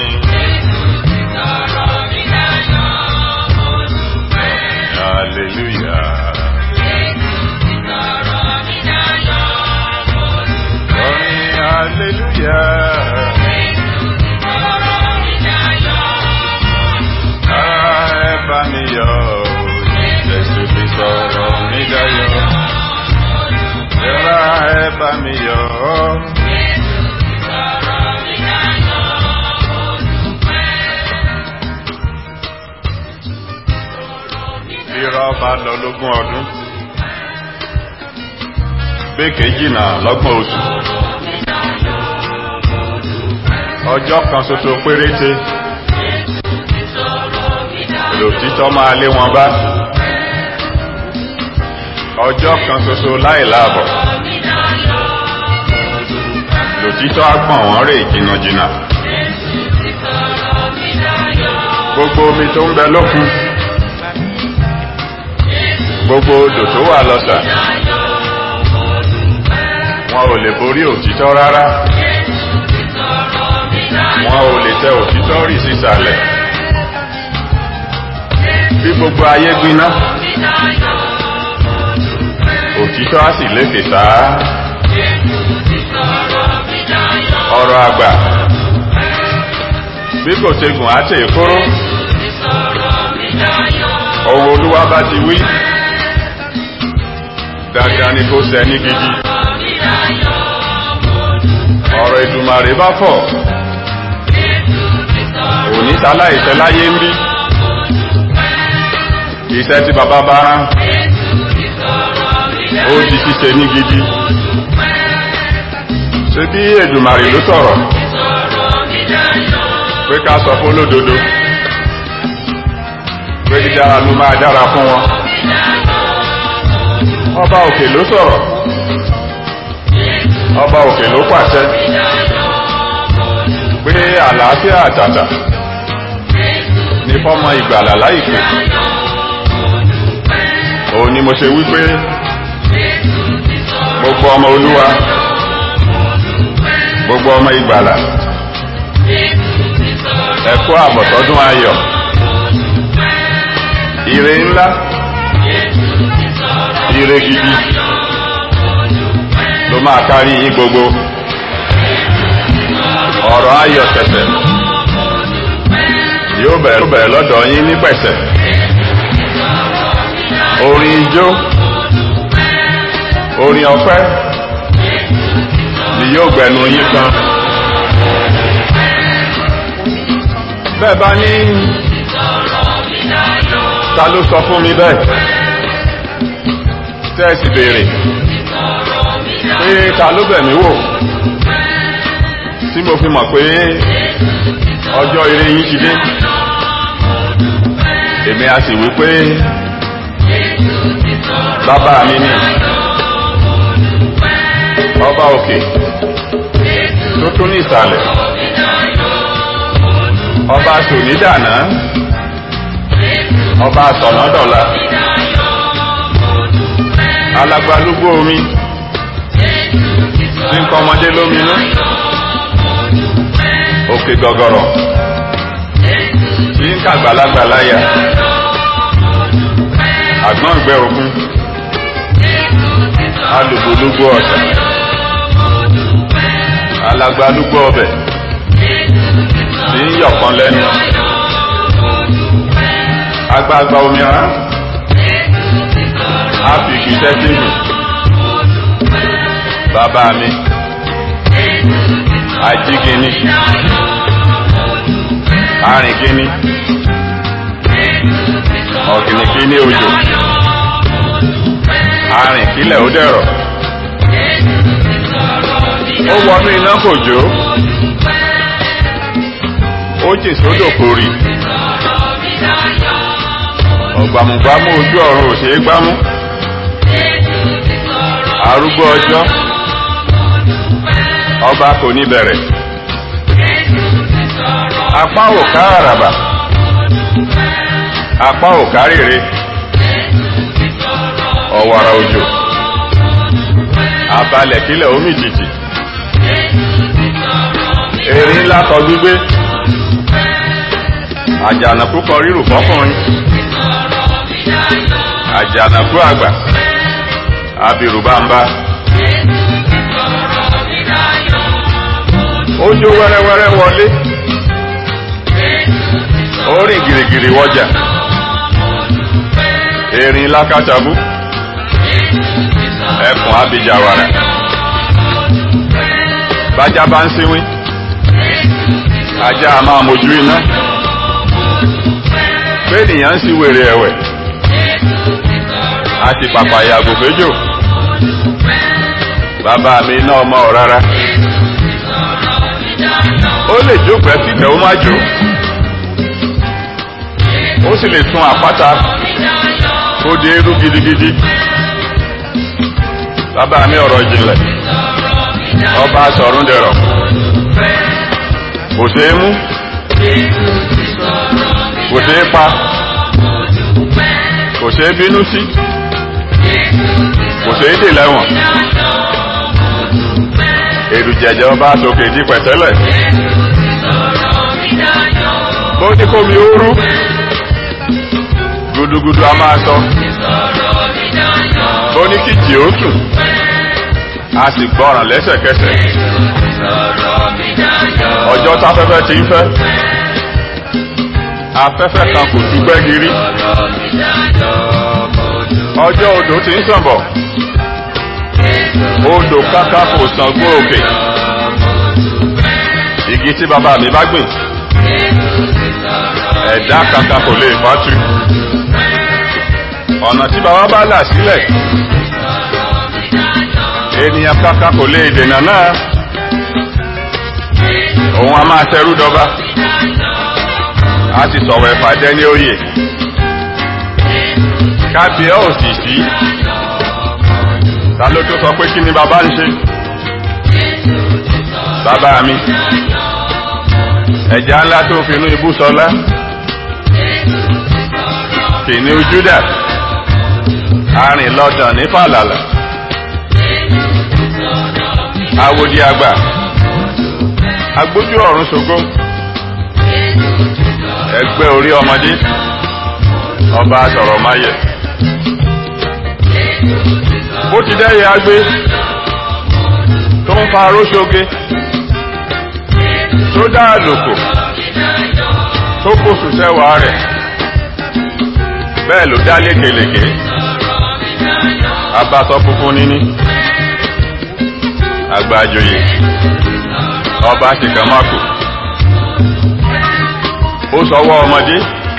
hallelujah. Orin hallelujah. Ara ẹ bá mi yọ̀, Jésù ti sọ̀rọ̀ mi dayọ̀. Ara ẹ bá mi yọ̀. Irọ́ bá lọ lógún ọdún. Béèkè jìnnà lọ́gbọ̀n oṣù. Ọjọ́ kan ṣoṣo péréte. Lòtítọ́ máa lé wọn bá. Ọjọ́ kan ṣoṣo láì láàbọ̀. Lòtítọ́ á gbọ̀n wọ́n rè jìnnàjìnnà. Gbogbo omi tó ń bẹ lókun. Gbogbo odò tó wà lọ́sà. Wọn ò lè borí òtítọ́ rárá. Wọn ò lè tẹ òtítọ́ rì sísàlẹ̀. Bí gbogbo ayé gbiná. Òtítọ́ á sì lékè sáá. Ọ̀rọ̀ àgbà. Bí kò ṣe gùn á tè kóró. Ohun olúwa bá ti wí. Dandan ni kó ṣẹ ní gidi. Ọ̀rọ̀ ìdùmarè bá fọ̀. Òní sáláìsẹ́ láyé ń bí. Iṣẹ́ tí bàbá bá rán. Ó di ṣíṣe ní gidi. Ṣé bí Èdùmarè ló sọ̀rọ̀? Pé ká sọ fún olódodo. Pé dídára ló máa dára fún wọn. Ọba òkè ló sọ̀rọ̀. Ọba òkè ló pàṣẹ. Pé àlàáfíà àtàtà ní fọ́mọ ìgbàlà láìpẹ́. Òun ni mo ṣe wí pé gbogbo ọmọ olúwa gbogbo ọmọ ìgbàlà ẹ̀kọ́ àbọ̀tọ́dún ayọ̀ ire ńlá ire gidi ló máa kárí yín gbogbo ọ̀rọ̀ ayọ̀ tẹ̀tẹ̀ yóò bẹ̀rẹ̀ bẹ̀rẹ̀ lọ́dọ̀ yín ní pẹ̀sẹ̀ orin ijó orin ọpẹ́ ni yóò gbẹnu yín kan bẹ́ẹ̀ bá ní ta ló sọ fún mi bẹ́ẹ̀ tẹ́ẹ̀sì béèrè pé ta ló bẹ̀ mí wò tí mo fi mọ̀ pé ọjọ́ ire yín ti dé èmi a sì wí pé bàbá mi ni ọba òkè tó tún ní ìsàlẹ̀ ọba sònídàná ọba sọ̀nàdọ̀la alagbalúgbó omi tí ń kọ́ ọmọdé lóminú òkè gọ̀gọ̀rọ̀ tí ń kàgbàlagbà láyà àgbọ̀n ìgbẹ́ òkun alùgbòlúgbò ọ̀sà alagbalúgbò ọbẹ̀ tí ń yọ̀kan lẹ́nu agbagba omi ara á fi kìsẹ́ sínú bàbá mi ajígini arìngini ọ̀gìnìkíní òjò arìnkílẹ̀ ó dẹ̀rọ̀ ó wọnú iná kò jó ó jìn sódò kò rì ọ̀gbàmùgbàmù ojú ọ̀run ò ṣeé gbámú arúgbó ọjọ́ ọba kò ní bẹ̀rẹ̀ apá ò ká àràbà apá ò ká rèrè ọ̀wàrà òjò abalẹ̀ kílẹ̀ omi jìjì erin ńlá kọ gbígbé àjànàkú kọ rírù fọkùnrin àjànàkú àgbà abirùbámbá ó jó wẹ́rẹ́wẹ́rẹ́ wọlé ó rìn gìrìgìrì wọjà erin lákàtàbú ẹkùn abijawara bájá bá ń sínwín ajá a máa mojú iná péènìyàn ń sí wèrè ẹ̀wẹ̀ àti pàpàyà àgòféjò bàbá mi iná ọmọ ọ̀rárá ó lè jó pẹ́ kíkẹ́ ó má jó ó sì lè tún àpáta kó di eérú gidigidi bàbá mi ọ̀rọ̀ ìjìnlẹ̀ ọba sọ̀rún dẹ̀rọ̀ kò ṣeé mú kò ṣeé pa kò ṣeé bínú sí kò ṣeé dè lẹ́wọ̀n èrù jẹjẹ ọba sókè di pẹ̀tẹ́lẹ̀ bó ní kó mi ó rú gudugudu a máa sọ bó ní kìjì ó sùn a sì gbọ́ràn lẹ́sẹ̀kẹsẹ̀ ọjọ́ táfẹ́fẹ́ ti ń fẹ́ afẹ́fẹ́ kan kò dúgbẹ́ gírí ọjọ́ odò ti ń sàn bọ̀ odò káká kò sàn gbó òkè igi tí bàbá mi bá gbìn ẹ̀dá kankan kò lè fàtú ọ̀nà tí bàbá bá là sílẹ̀ ènìyàn kankan kò lè dènà náà òun a máa tẹrú dọba a ti sọ̀rọ̀ ẹ̀fàjẹ́ ní oyè kábíyà ò sì sí ta ló tó sọ pé kí ni bàbá ń ṣe bàbá mi ẹ̀já ńlá tó finú ibú sọlá kìnìún Júdà arìn lọ́dàn ní fàlàlà awòdì àgbà agbójú ọ̀run ṣògo ẹgbẹ́ orí ọmọdé ọba sọ̀rọ̀ máyẹ̀ bó ti dẹ́yẹ agbé tó ń fa aróṣoge tó dá àlòkò tó kóṣù sẹ́wàá rẹ̀ bẹ́ẹ̀ ló dá lékelèké abasọ funfun níní àgbàjòyè ọba tìkàmákò ó sọwọ́ ọmọdé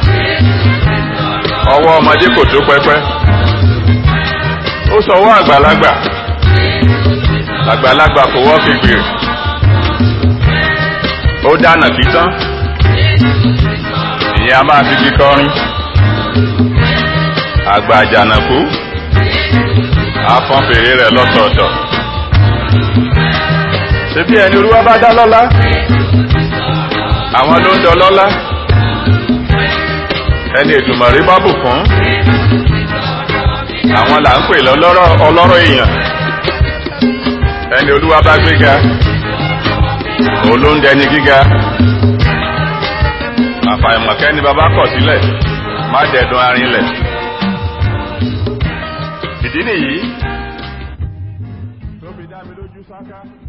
ọwọ́ ọmọdé kò tó pẹ́pẹ́ ó sọwọ́ àgbàlagbà àgbàlagbà kò wọ́ kékeré ó dáná títán ìyẹn a máa fi fi kọrin àgbà àjànàkú afọ́n fèrè rẹ̀ lọ́tọ̀ọ̀tọ̀ ṣebí ẹni olúwa bá dá lọ́lá àwọn ló ń dọ lọ́lá ẹni ètùmọ̀rí bá bù fún àwọn là ń pè lọ́lọ́rọ̀ ọlọ́rọ̀ èèyàn ẹni olúwa bá gbéga òun ló ń dẹni gíga àfàìmọ̀kẹ́ni bàbá kọ̀ sílẹ̀ má dẹ̀dùn arinlẹ̀ ìdí nìyí tó fi dá mi lójú sáká.